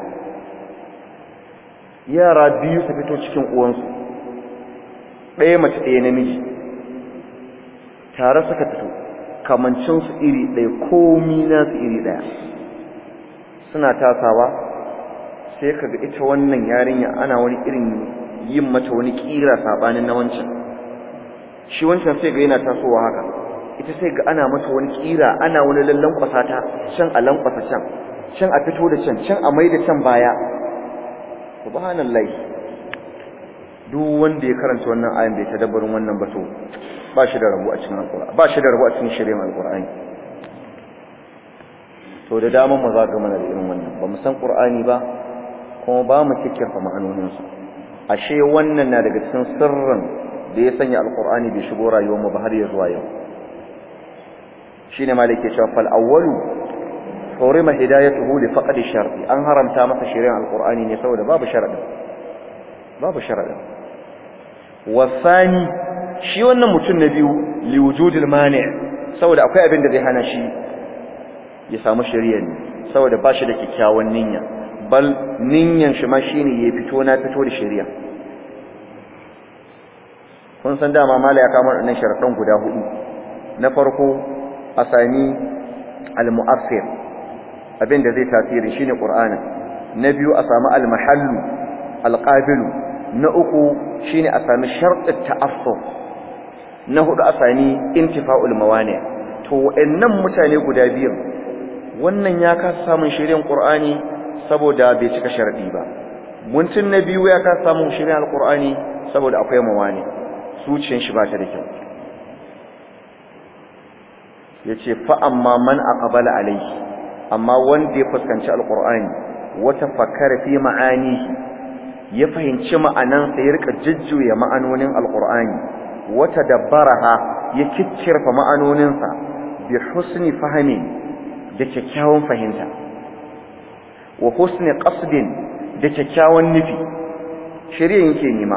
A: yara biyu su fito cikin uwansu ɗaya mace ɗaya namiji tare suka fito kamancinsu iri ɗaya komi nasu iri ɗaya suna tasawa sai kaga ita wannan yarinya ana wani irin yin mata wani kira sabanin na wancan shi wancan sai ga yana tasowa haka ita sai ga ana mata wani kira ana wani lallan kwasata can a lankwasa can can a fito da can can a mai da can baya subhanallahi duk wanda ya karanta wannan ayan bai tadabbarin wannan ba to ba shi da rabu a cikin alqur'ani ba shi da rabu a cikin shari'ar alqur'ani to da dama mu zaga mana da irin wannan ba mu san qur'ani ba kuma ba mu kikkirfa ma'anonin su ashe wannan na daga cikin sirrin da ya sanya alqur'ani bai shigo rayuwar mu ba har ya zuwa yau shine malike cewa fal awwalu hurima hidayatuhu li faqdi sharti an haramta masa shari'ar alqur'ani ne saboda babu sharadin babu sharadin wasani shi wannan mutum na biyu li wujudil mani' saboda akwai abin da zai hana shi ya samu shari'a ne saboda ba shi da kyakkyawan niyya bal niyyan shi ma shine ya fito na fito da shari'a kun san dama mala ya kama wannan sharadan guda hudu na farko asani al-mu'assir abin da zai tasiri shine qur'ani na biyu a samu al-mahallu al-qabilu na uku shine a sami sharɗin ta'assur na hudu a sami intifa'ul mawani to wayannan mutane guda biyu wannan ya kasa samun shirin qur'ani saboda bai cika sharadi ba mutum na biyu ya kasa samun shirin alqur'ani saboda akwai mawani zuciyar shi ba ta da kyau yace fa amma man aqbala alayhi amma wanda ya fuskanci alqur'ani wata fakkara fi ma'anihi ya fahimci ma'anansa ya rika jujjuya ma'anonin alqur'ani wata dabbaraha ya kikkirfa ma'anoninsa bi husni fahmi da kyakkyawan fahimta wa husni qasdin da kyakkyawan nufi shari'a yake nima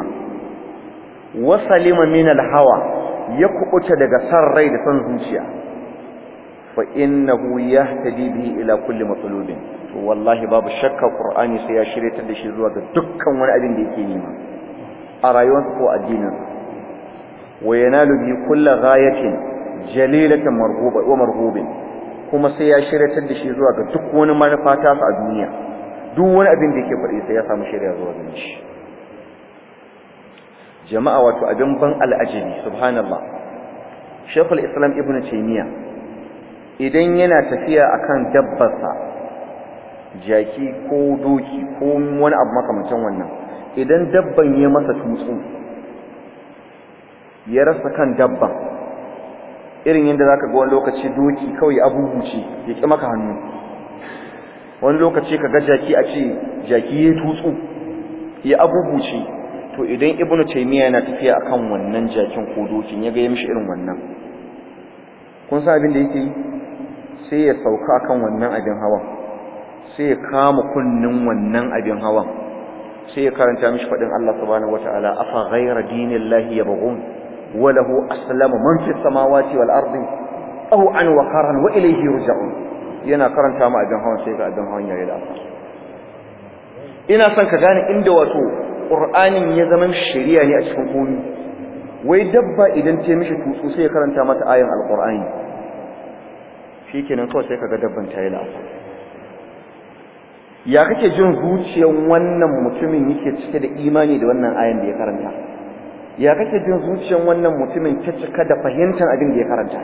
A: wa salima min alhawa ya kubuta daga san rai da san zuciya fa innahu yahtadi bihi ila kulli matlubin to wallahi babu shakka qur'ani sai ya shirye da shi zuwa ga dukkan wani abin da yake nema a rayuwarsa ko addinin wa yanalu bi kulli ghayatin jalilatan marhuba wa marhubin kuma sai ya shirye da shi zuwa ga duk wani manufa ta a duniya duk wani abin da yake faɗi sai ya samu shirya zuwa gare shi jama'a wato abin ban al'ajabi subhanallah shekul islam ibn taymiya idan yana tafiya akan dabbarsa jaki ko doki ko wani abu makamancin wannan idan dabban ya masa tutsu ya rasa kan dabban irin yadda zaka ga wani lokaci doki kawai abubuce ya ki maka hannu wani lokaci ka ga jaki a ce jaki ya tutsu ya abubuce to idan ibnu taymiya yana tafiya akan wannan jakin ko dokin ya ga ya mishi irin wannan kun san abin da yake yi sai ya sauka akan wannan abin hawan sai ya kama kunnin wannan abin hawan sai ya karanta mishi fadin Allah subhanahu wataala afa ghayra dinillahi yabghun wa lahu aslama man fis samawati wal ardi aw an wa karan wa ilayhi yurja'un yana karanta mu abin hawan sai ga abin hawan yayi lafa ina son ka gane inda wato qur'anin ya zama shari'a ne a cikin komai wai dabba idan ta mishi tutsu sai ya karanta mata ayan alqur'ani shikenan kawai sai kaga dabban ta yi lafa ya kake jin zuciyar wannan mutumin yake cike da imani da wannan ayan da ya karanta ya kake jin zuciyar wannan mutumin ta cika da fahimtar abin da ya karanta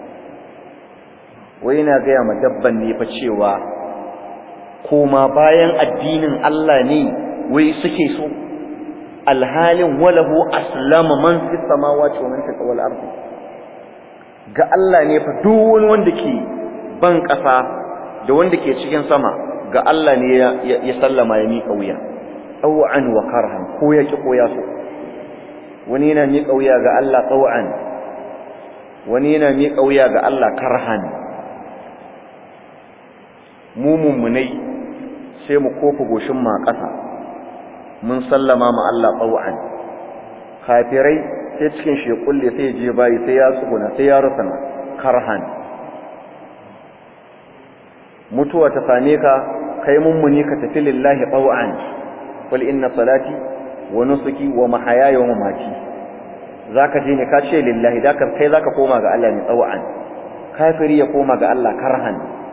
A: wai yana gaya ma dabban ne fa cewa koma bayan addinin Allah ne wai suke so alhalin walahu aslama man fi samawati wa man fi wal ardi ga Allah ne fa duk wani wanda ke ban ƙasa da wanda ke cikin sama ga Allah ne ya sallama ya miƙa wuya taw'an wa karhan ko ya ki ko ya so wani yana miƙa wuya ga Allah taw'an wani yana miƙa wuya ga Allah karhan mu mummunai sai mu kofa goshin ma ƙasa mun sallama ma Allah taw'an kafirai sai cikin shi kulle sai je bayi sai ya tsuguna sai ya rusana karhan mutuwa ta same ka kai mummuni ka tafi lillahi taw'an qul inna salati wa nusuki wa mahayaya wa mamati zaka je ne ka ce lillahi da kai zaka koma ga Allah ne taw'an kafiri ya koma ga Allah karhan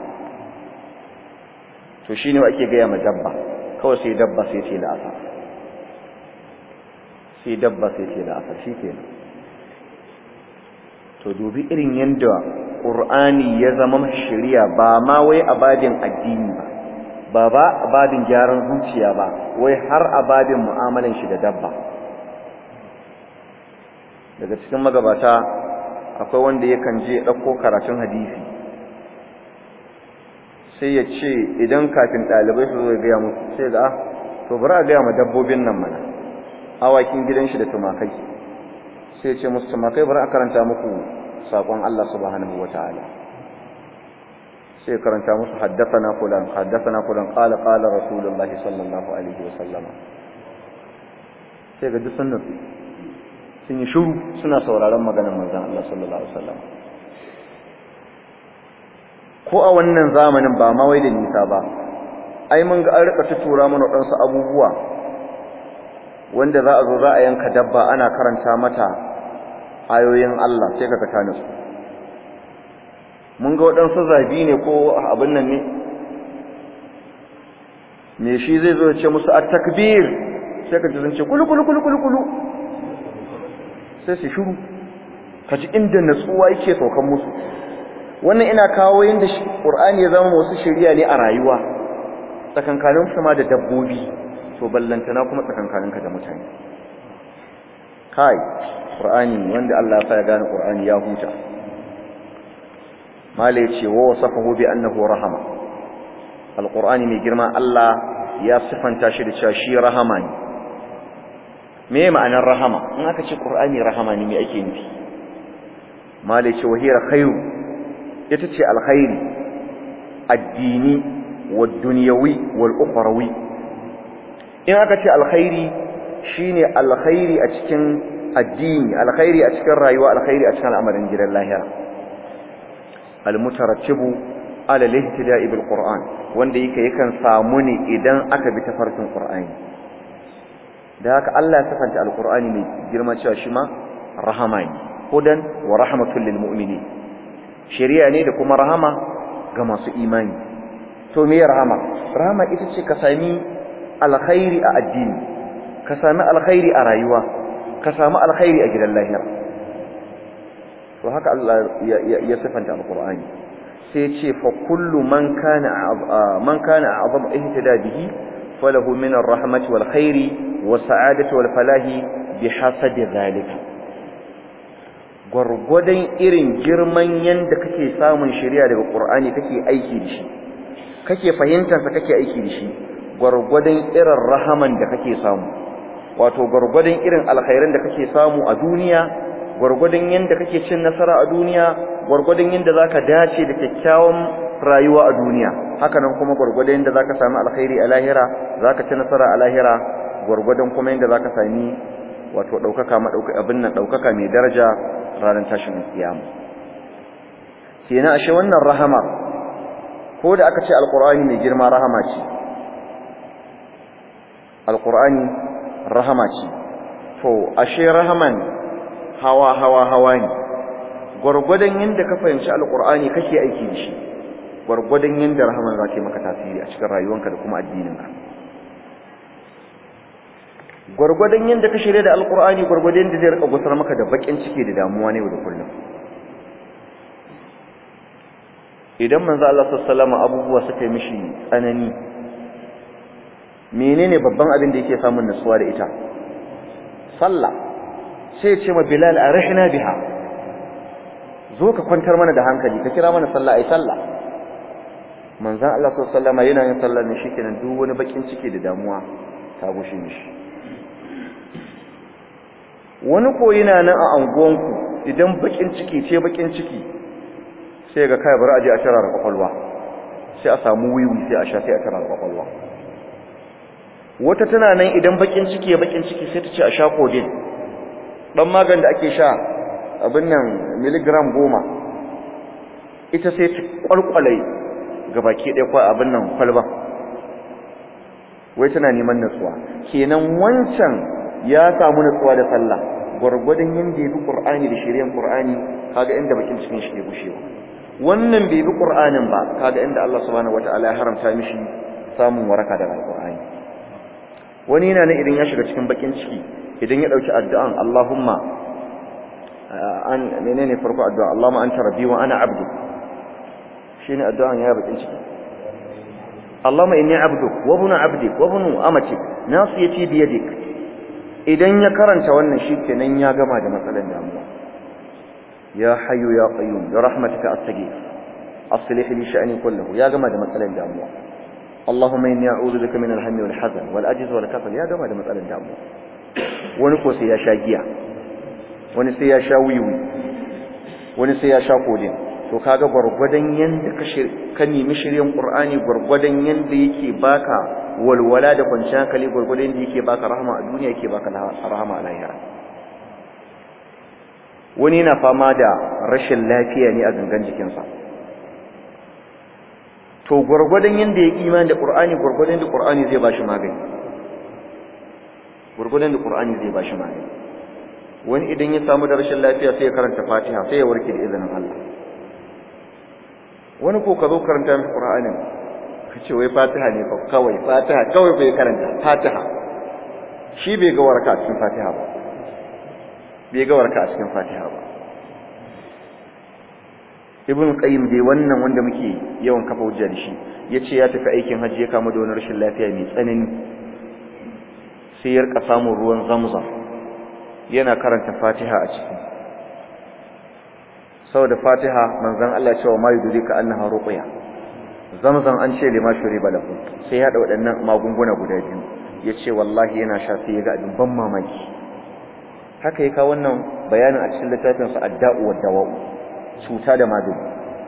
A: to shine ake ga ma dabba kawai sai dabba sai ce da asa sai dabba sai ce da asa shikenan to dubi irin yanda Qur'ani ya zama shari'a ba ma wai abadin addini ba ba ba abadin gyaran zuciya ba wai har abadin mu'amalan shi da dabba daga cikin magabata akwai wanda yakan je ɗauko karatun hadisi sai ya ce idan kafin ɗalibai su zo ya gaya musu sai ga to bari a gaya ma dabbobin nan mana awakin gidan shi da tumakai sai ya ce musu tumakai bari a karanta muku saƙon Allah subhanahu wa ta'ala sai karanta musu haddathana fulan haddathana fulan qala qala rasulullahi sallallahu alaihi wa sallama sai ga duk sunnan sun yi shiru suna sauraron maganar manzon Allah sallallahu alaihi wa sallam ko a wannan zamanin ba ma wai da nisa ba ai mun ga an rika tutura mana wadansu abubuwa wanda za a zo za a yanka dabba ana karanta mata ayoyin Allah sai kaga ta nutsu mun ga waɗansu zabi ne ko abin nan ne me shi zai zo ce musu at-takbir sai ka ji sun ce kulu kulu kulu kulu kulu sai su shiru ka ji inda natsuwa yake saukan musu wannan ina kawo yanda Qur'ani ya zama wasu shari'a ne a rayuwa tsakankanin su ma da dabbobi to ballantana kuma tsakankaninka da mutane kai Qur'ani wanda Allah ya sa ya gane Qur'ani ya huta mala yace wa wasafahu bi annahu rahama alqur'ani mai girma Allah ya sifanta shi da cewa shi rahama ne me ma'anar rahama in aka ce Qur'ani rahama ne me ake nufi mala yace wa hiya khairu ita ce alkhairi addini wad dunyawi wal ukhrawi in aka ce alkhairi shine alkhairi a cikin addini alkhairi a cikin rayuwa alkhairi a cikin al'amarin gidan lahira almutarattibu ala al-ihtida'i bil qur'an wanda yake yakan samu ne idan aka bi tafarkin qur'ani da haka Allah ya sifanta al-qur'ani mai girma cewa shi ma rahama ne hudan wa rahmatul lil mu'minin shari'a ne da kuma rahama ga masu imani to me rahama rahama ita ce ka sami alkhairi a addini ka sami alkhairi a rayuwa ka sami alkhairi a gidan lahira to haka Allah ya sifanta alqur'ani sai ya ce fa kullu man kana man kana a'zam ihtada bihi falahu min arrahmati wal khairi was sa'adati wal falahi bihasabi zalika gwargwadon irin girman yanda kake samun shari'a daga qur'ani kake aiki da shi kake fahimtar sa kake aiki da shi gwargwadon irin rahaman da kake samu wato gwargwadon irin alkhairan da kake samu a duniya gwargwadon yanda kake cin nasara a duniya gwargwadon yanda zaka dace da kyakkyawan rayuwa a duniya haka nan kuma gwargwadon yanda zaka samu alkhairi a lahira zaka ci nasara a lahira gwargwadon kuma yanda zaka sami wato daukaka madauka abin nan daukaka mai daraja ranar tashin kiyama kenan ashe wannan rahama ko da aka ce alqur'ani mai girma rahama ce alqur'ani rahama ce to ashe rahaman hawa hawa hawa ne gwargwadon yanda ka fahimci alqur'ani kake aiki da shi gwargwadon yanda rahaman za ta maka tasiri a cikin rayuwanka da kuma addininka gwargwadon yanda ka shirye da alqur'ani gwargwadon yanda zai rika gusar maka da bakin ciki da damuwa ne da kullum idan manzo Allah sallallahu alaihi wasallam abubuwa suka yi mishi tsanani menene babban abin da yake samun nutsuwa da ita sallah sai ya ce ma bilal arihna biha zo ka kwantar mana da hankali ka kira mana sallah ai sallah manzon Allah sallallahu alaihi wasallam yana yin sallah ne shikenan duk wani bakin ciki da damuwa ta gushe mishi wani ko yana nan a anguwanku idan bakin ciki ce bakin ciki sai ga kai bari aje a tara da kwakwalwa sai a samu wiwi sai a sha sai a tara da kwakwalwa wata tana nan idan bakin ciki ya bakin ciki sai ta ce a sha codeine dan magan da ake sha abin nan miligram goma ita sai ta kwalkwale gabaki ɗaya kwa abin nan kwalba wai tana neman nutsuwa kenan wancan ya samu nutsuwa da sallah gwargwadon yanda ya bi qur'ani da shari'ar qur'ani kaga inda bakin cikin shi ke gushewa wannan bai bi qur'anin ba kaga inda Allah subhanahu wataala ya haramta mishi samun waraka daga alqur'ani wani yana ne idan ya shiga cikin bakin ciki idan ya dauki addu'an Allahumma an menene farko addu'a Allahumma anta rabbi wa ana abdu shine addu'an ya bakin ciki Allahumma inni abduk wa ibnu abdik wa ibnu amatik nasiyati bi yadik idan ya karanta wannan shikenan ya gama da matsalan damuwa ya hayyu ya qayyum bi rahmatika astaghith aslih li sha'ni kullahu ya gama da matsalan damuwa Allahumma inni a'udhu bika min al-hammi wal hazan wal ajz wal kasal ya gama da matsalan damuwa wani ko sai ya sha giya wani sai ya sha wiwi wani sai ya sha kodin to kaga gurgurdan yanda ka ka nemi shiryen qur'ani gurgurdan yanda yake baka walwala da kwanciyar hankali gurgurdan yanda yake baka rahama a duniya yake baka rahama a lahira wani yana fama da rashin lafiya ne a gangan jikinsa to gurgurdan yanda ya imani da qur'ani gurgurdan da qur'ani zai bashi magani gurgurdan da qur'ani zai bashi magani wani idan ya samu da rashin lafiya sai ya karanta fatiha sai ya warke da izinin Allah wani ko ka zo karanta mai qur'anin ka ce wai fatiha ne fa kawai fatiha kawai bai karanta fatiha shi bai ga waraka a cikin fatiha ba bai ga waraka a cikin fatiha ba ibn qayyim dai wannan wanda muke yawan kafa hujja da shi yace ya tafi aikin hajji ya kama da wani rashin lafiya mai tsanani sai ya rika samun ruwan zamzam yana karanta fatiha a ciki saboda fatiha manzon Allah ya ce wa mayu dudika annaha ruqya zamzam an ce lima shuriba lahu sai ya da waɗannan magunguna guda biyu yace wallahi yana sha sai ya ga abin ban mamaki haka ya kawo wannan bayanin a cikin littafin sa adda'u wa dawa'u cuta da magani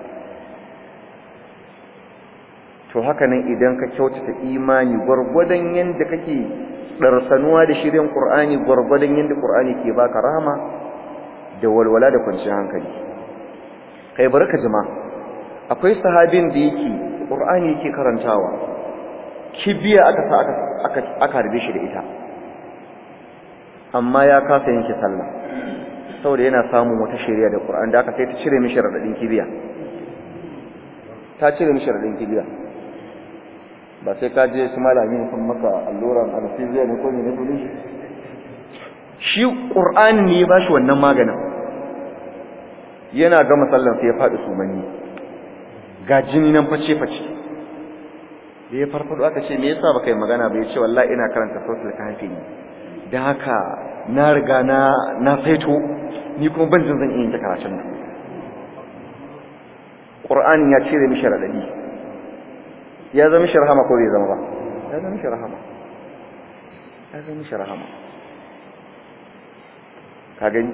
A: to haka nan idan ka kyautata imani gwargwadon yanda kake darsanuwa da shirin Qur'ani gwargwadon yanda Qur'ani ke baka rahama da walwala da kwanciyar hankali kai barka jima akwai sahabin da yake qur'ani yake karantawa kibiya aka sa aka aka aka harbe shi da ita amma ya kasa yanke sallah saboda yana samun wata shari'a da qur'ani da aka sai ta cire mishi radadin kibiya ta cire mishi radadin kibiya ba sai ka je su malami sun maka alluran anesthesia ne ko ne ne dole shi qur'ani ne ba shi wannan maganin yana gama sallan sai ya faɗi sumanni ga jini nan face face da ya farfado aka ce me yasa baka yi magana ba ya ce wallahi ina karanta suratul kahfi ne da haka na riga na na saito ni kuma ban jin zan iya yin karatun nan qur'ani ya cire mishi radadi ya zama mishi rahama ko bai zama ba ya zama mishi rahama ya zama mishi rahama ka gani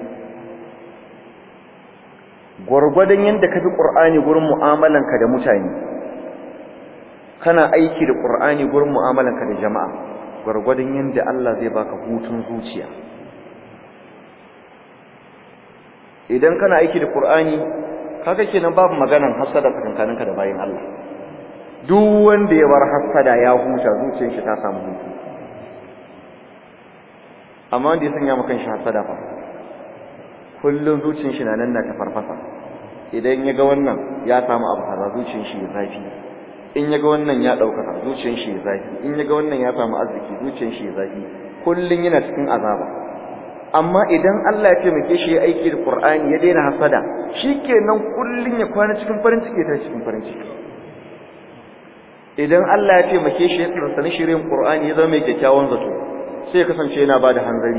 A: gwargwadon yadda ka fi ƙur'ani gurin mu'amalanka da mutane kana aiki da ƙur'ani gurin mu'amalanka da jama'a gwargwadon yadda Allah zai baka hutun zuciya idan kana aiki da ƙur'ani kaga kenan babu maganan hasada tsakankaninka da bayin Allah duk wanda ya bar hasada ya huta zuciyar shi ta samu hutu amma wanda ya sanya maka shi hasada fa kullum zuciyar shi na nan na ta farfasa idan ya ga wannan ya samu abu kaza zuciyar shi ya zafi in ya ga wannan ya ɗaukaka zuciyar shi ya zafi in ya ga wannan ya samu arziki zuciyar shi ya zafi kullum yana cikin azaba amma idan Allah ya taimake shi ya aiki da Qur'ani ya daina hasada shikenan kullum ya kwana cikin farin ciki ta cikin farin ciki idan Allah ya taimake shi ya tsarsa shirin Qur'ani ya zama mai kyakkyawan zato sai ya kasance yana bada hanzari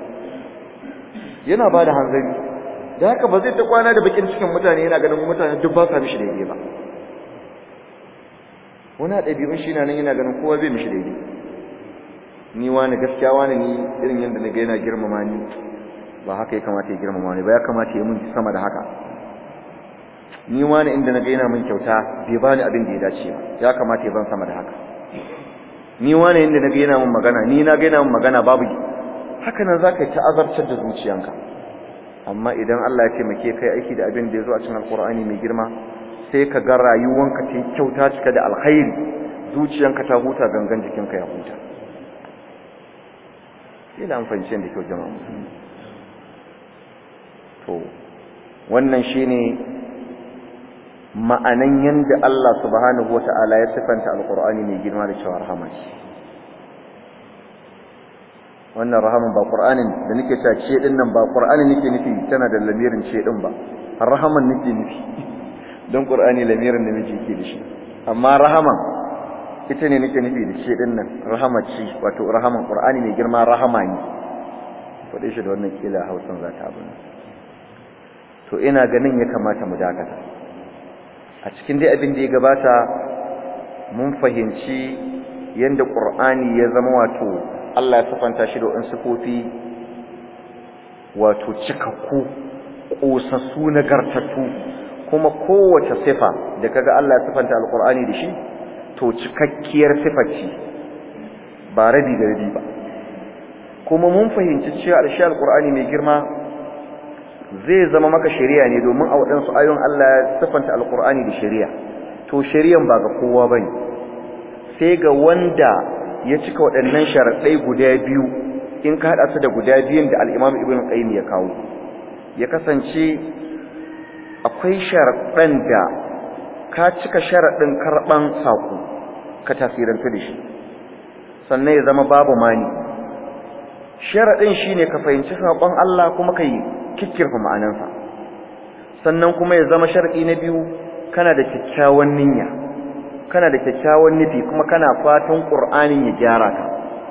A: yana bada hanzari da haka ba zai ta kwana da bakin cikin mutane yana ganin mutane duk ba sa mishi daidai ba wani ɗabi'un shi na nan yana ganin kowa zai mishi daidai ni wani gaskiya wani ni irin yadda na ga yana girmama ni ba haka ya kamata ya girmama ni ba ya kamata ya mun sama da haka ni wani inda na ga yana min kyauta bai bani abin da ya dace ba ya kamata ya ban sama da haka ni wani inda na ga yana min magana ni na ga yana min magana babu haka nan zaka yi ta'azartar da zuciyanka amma idan Allah ya taimake kai aiki da abin da ya zo a cikin alkur'ani mai girma sai ka ga rayuwanka ta kyauta cika da alkhairi zuciyanka ta huta gangan jikinka ya huta ina amfani da kyau jama'a musulmi to wannan shine ma'anan yanda Allah subhanahu wata'ala ya sifanta alkur'ani mai girma da cewa rahama ce wannan rahaman ba qur'anin da nake cewa ce din nan ba qur'ani nake nufi tana da lamirin ce din ba rahaman nake nufi don qur'ani lamirin da miji ke da shi amma rahaman ita ne nake nufi da ce din nan rahama ce wato rahaman qur'ani mai girma rahama ne fade shi da wannan kila Hausan za ta abin to ina ganin ya kamata mu dakata a cikin dai abin da ya gabata mun fahimci yanda qur'ani ya zama wato Allah ya safanta shi da wasu sifofi wato cikakku ƙosassu nagartattu kuma kowace sifa da kaga Allah ya sifanta alqur'ani da shi to cikakkiyar sifa ce ba rabi da rabi ba kuma mun fahimci cewa alshi alqur'ani mai girma zai zama maka shari'a ne domin a waɗansu ayoyin Allah ya sifanta alqur'ani da shari'a to shari'an ba ga kowa bane sai ga wanda ya cika waɗannan sharaɗai guda biyu in ka haɗa su da guda biyun da al'imam ibn qayyim ya kawo ya kasance akwai sharaɗan da ka cika sharaɗin karɓan saƙo ka tasirantu da shi sannan ya zama babu mani sharaɗin shi ne ka fahimci saƙon Allah kuma ka yi kikkirfa ma'anansa sannan kuma ya zama sharaɗi na biyu kana da kyakkyawan niyya kana da kyakkyawan nufi kuma kana fatan ƙur'anin ya gyara ka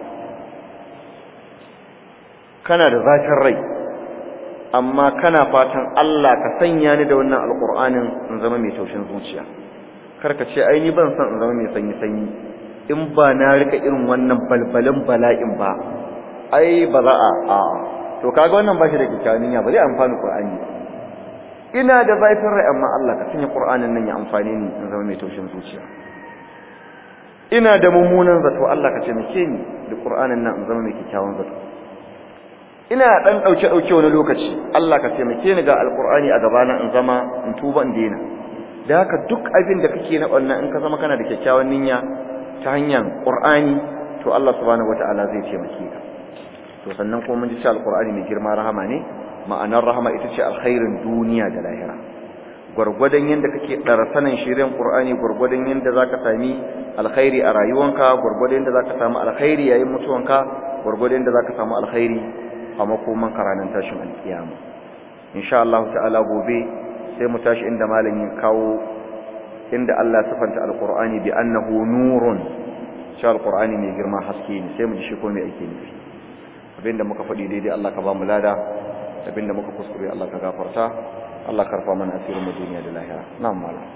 A: kana da zafin rai amma kana fatan Allah ka sanya ni da wannan alƙur'anin in zama mai taushin zuciya karka ce ai ni ban san in zama mai sanyi sanyi in ba na rika irin wannan balbalin bala'in ba ai ba za a a to kaga wannan ba shi da kyakkyawan niyya ba zai amfani ƙur'ani ba ina da zafin rai amma Allah ka sanya ƙur'anin nan ya amfane ni in zama mai taushin zuciya ina da mummunan zato Allah ka taimake ni da Qur'anin nan in zama mai kikkiawan zato ina dan dauke dauke wani lokaci Allah ka taimake ni ga alqur'ani a gabana in zama in tuba in daina da haka duk abin da kake na wannan in ka zama kana da kyakkyawan niyya ta hanyar Qur'ani to Allah subhanahu wataala zai taimake ka to sannan kuma mun ji cewa Al-Qur'ani mai girma rahama ne ma'anar rahama ita ce alkhairin duniya da lahira gwargwadon yadda kake ɗarsanan shirin Qur'ani gwargwadon yadda zaka sami alkhairi a rayuwanka gwargwadon yadda zaka samu alkhairi yayin mutuwanka gwargwadon yadda zaka samu alkhairi a makoman karanan tashin alkiyama insha Allah ta'ala gobe sai mu tashi inda malamin kawo inda Allah ya sifanta alqur'ani bi annahu nurun shi alqur'ani mai girma haske ne sai mu ji shi ko me ake nufi abinda muka faɗi daidai Allah ka ba mu lada abinda muka kuskure Allah ka gafarta Allah karfa mana asirin mu duniya da lahira na'am malam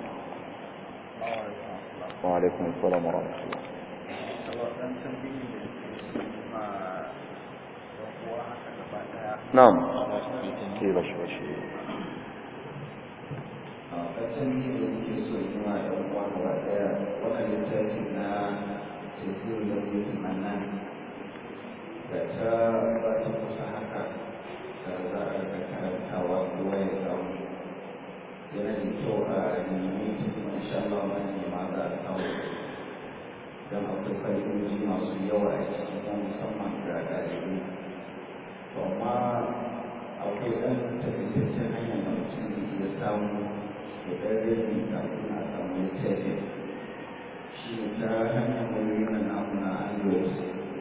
A: wa alaikum assalam wa rahmatullah na'am ke bashi bashi
C: kacan yi da muke so yi ma da uwa gaba daya wannan littafi na tafiyo da mutum nan da ta ba ta kusa haka da za a ga karantawa kowa ya samu yana da kyau a nemi kuma insha Allah wani ne ma za a samu don akwai fa'idoji masu yawa a cikin kuma musamman ga ɗalibai to amma akwai ɗan takaitaccen hanyar da mutum zai iya samu da ɗan rage kafin a samu littafin shi ne ta hanyar wayoyin nan namu na android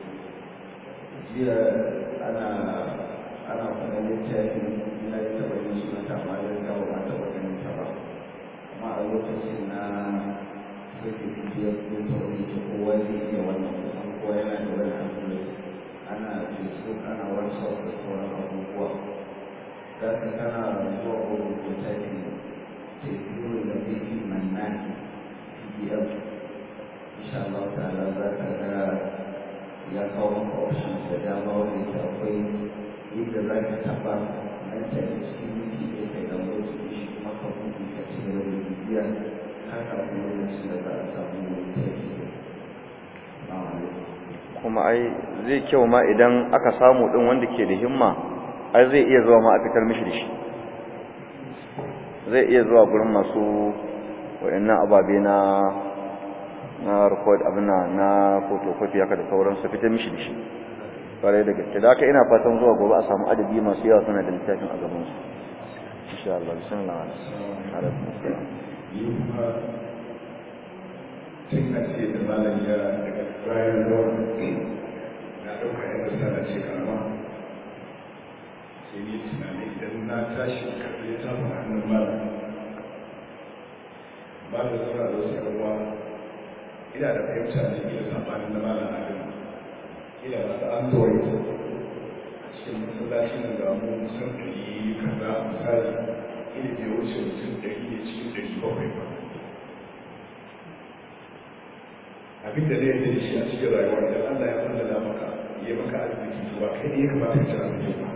C: jiya ana ana faɗa littafin na yi taɓa yin suna ta amma da gawa ba taɓa ganin ta ba amma a lokacin na sake bibiyar ko tauri ta kowa zai iya wannan kusan kowa yana da wani android ana facebook ana whatsapp da sauran abubuwa za ka kana zuwa wurin littafin teku da zai mannan pdf insha Allah ta'ala za ka ga ya kawo maka options da dama wanda ke akwai inda za ka taɓa nan ta da cikin miki da kai da wasu shi kuma ka buɗe ka ci gaba da bibiya har kafin lokacin da za a samu littafi
A: kuma ai zai kyau ma idan aka samu din wanda ke da himma ai zai iya zuwa ma a fitar mishi da shi zai iya zuwa gurin masu wayannan ababe na na record abin na photocopy haka da sauran su fitar mishi da shi kwarai da gaske da haka ina fatan zuwa gobe a samu adadi masu yawa suna da littafin a gaban su insha Allah bismillah alaikum assalam
D: cin a ce da malam ya daga bayan zuwa na ɗauka yadda sana ce kama sai ni tunani idan na tashi karɓi ta hannun malam ba da zama da wasu yawa ina da fahimta ne ila sabanin na malam adam ila masu android a cikin masallacin da mu musan ɗari kaza misali ila bai wuce mutum ɗari ne cikin ɗari bakwai ba abin da zai da shi a cikin rayuwar da Allah ya fallada maka ya maka arziki ba kai ne ya kamata ka ci arziki ba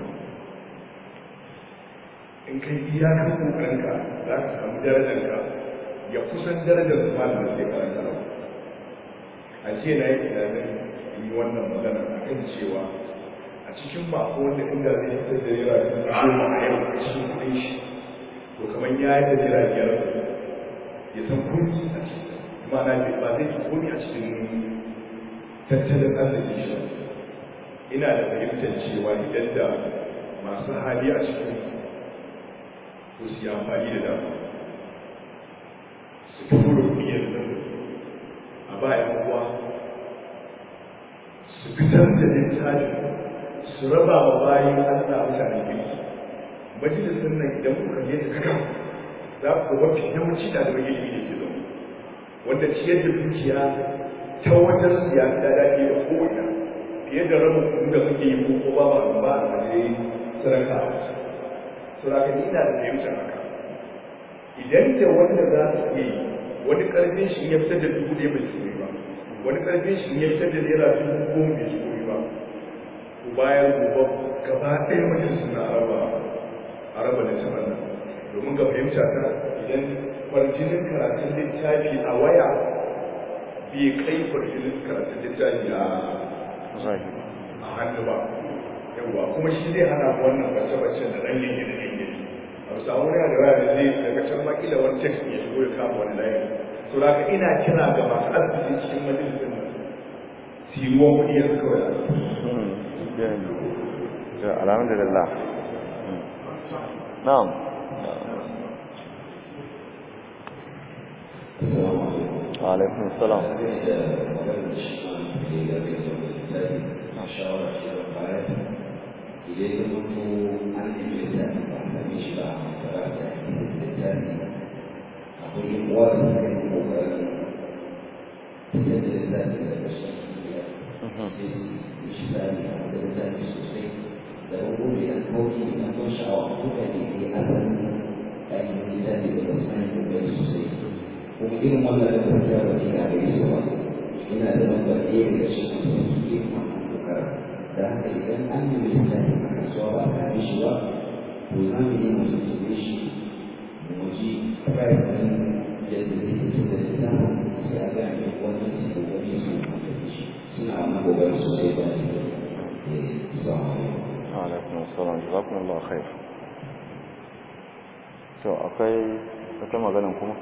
D: in kai ji ya kan kokarinka za ka samu darajarka ya kusan darajar su ma da suke karanta ba a jiya na yi tunanin in yi wannan magana a kan cewa a cikin mako wanda inda zai fitar da naira dubu goma a yau a cikin kuɗin shi to kamar ya yi da naira biyar ya san kuɗi a cikin ma'ana ba zai fi komi a cikin tattalin arzikin shi ina da fahimtar cewa idan da masu hali a cikin ko su yi amfani da dama su fi kuro biyar da a bayan kuwa su fitar da littafi su raba wa bayan allah mutane kirki majalisun nan idan kuka yi ta kaka za ku mafi yawanci da da ilimi da ke zama wanda ciyar da dukiya ta wajen siyasa da daɗe da kowane fiye da rabin kuɗin da muke yi ko ba ba ba a waje saraka a wasu saraka ni ina da fahimtar haka idan da wanda za su iya yi wani ƙarfin shi ya fitar da dubu ɗaya bai tsori ba wani ƙarfin shi ya fitar da naira dubu goma bai tsori ba ku bayar gobe gaba ɗaya mutum suna raba a raba da taɓa nan domin ga fahimta ta idan kwarjinin karatun littafi a waya bai kai kwarjinin karatun littafi a hannu ba yawwa kuma shi zai hana wannan bace-bacen da ɗan yanke da yanke a a samu wani da waya da zai daga can makila wani text ya shigo ya kama wani layi so da haka ina kira ga masu arziki cikin majalisar nan su yi ruwan kuɗi yanzu kawai
A: alhamdulillah na'am wa alaikum salam
E: kuma irin wannan da ta fiya da ina da iso ba ina da lambar ɗaya daga cikin masu suke wannan dokar da haka idan an yi littafi a kasuwa ba a yi shi ba to za mu yi mu tuntube shi mu ji price ɗin yadda zai fice da littafin sai a ga ne wannan su da wani su da shi suna wannan gobarin sosai ba ne assalamu
A: alaikum assalam jazakumullahu khair to akwai wata maganan kuma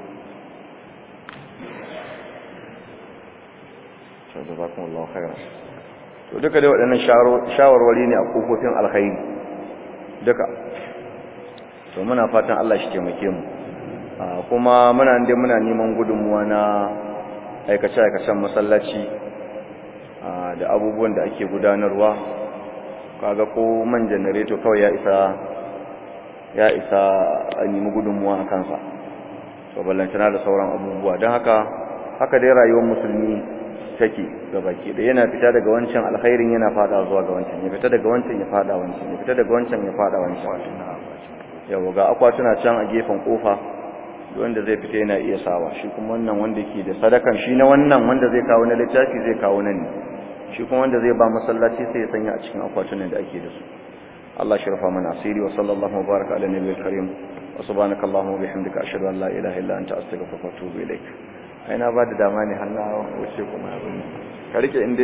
A: jazakumullahu khairan to duka dai waɗannan shawarwari ne a kofofin alkhairi duka to muna fatan Allah shi taimake mu kuma muna inda muna neman gudunmuwa na aikace-aikacen masallaci da abubuwan da ake gudanarwa kaga ko man janareto kawai ya isa ya isa a nemi gudunmuwa a kansa to ballantana da sauran abubuwa don haka haka dai rayuwar musulmi take baki da yana fita daga wancan alkhairin yana fada zuwa ga wancan ya fita daga wancan ya fada wancan ya fita daga wancan ya fada wancan yawa ga akwatuna can a gefen kofa wanda zai fita yana iya sawa shi kuma wannan wanda ke da sadakan shi na wannan wanda zai kawo na littafi zai kawo nan ne shi kuma wanda zai ba masallaci sai ya sanya a cikin akwatunan da ake da su Allah shi rufa mana asiri wa sallallahu wa baraka ala nabiyil karim wa subhanaka allahumma wa bihamdika ashhadu an la ilaha illa anta astaghfiruka wa atubu ilaik ai na ba da dama ne har na wuce kuma abin ka rike inda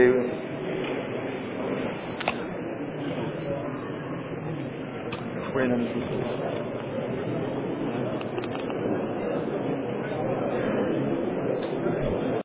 A: akwai nan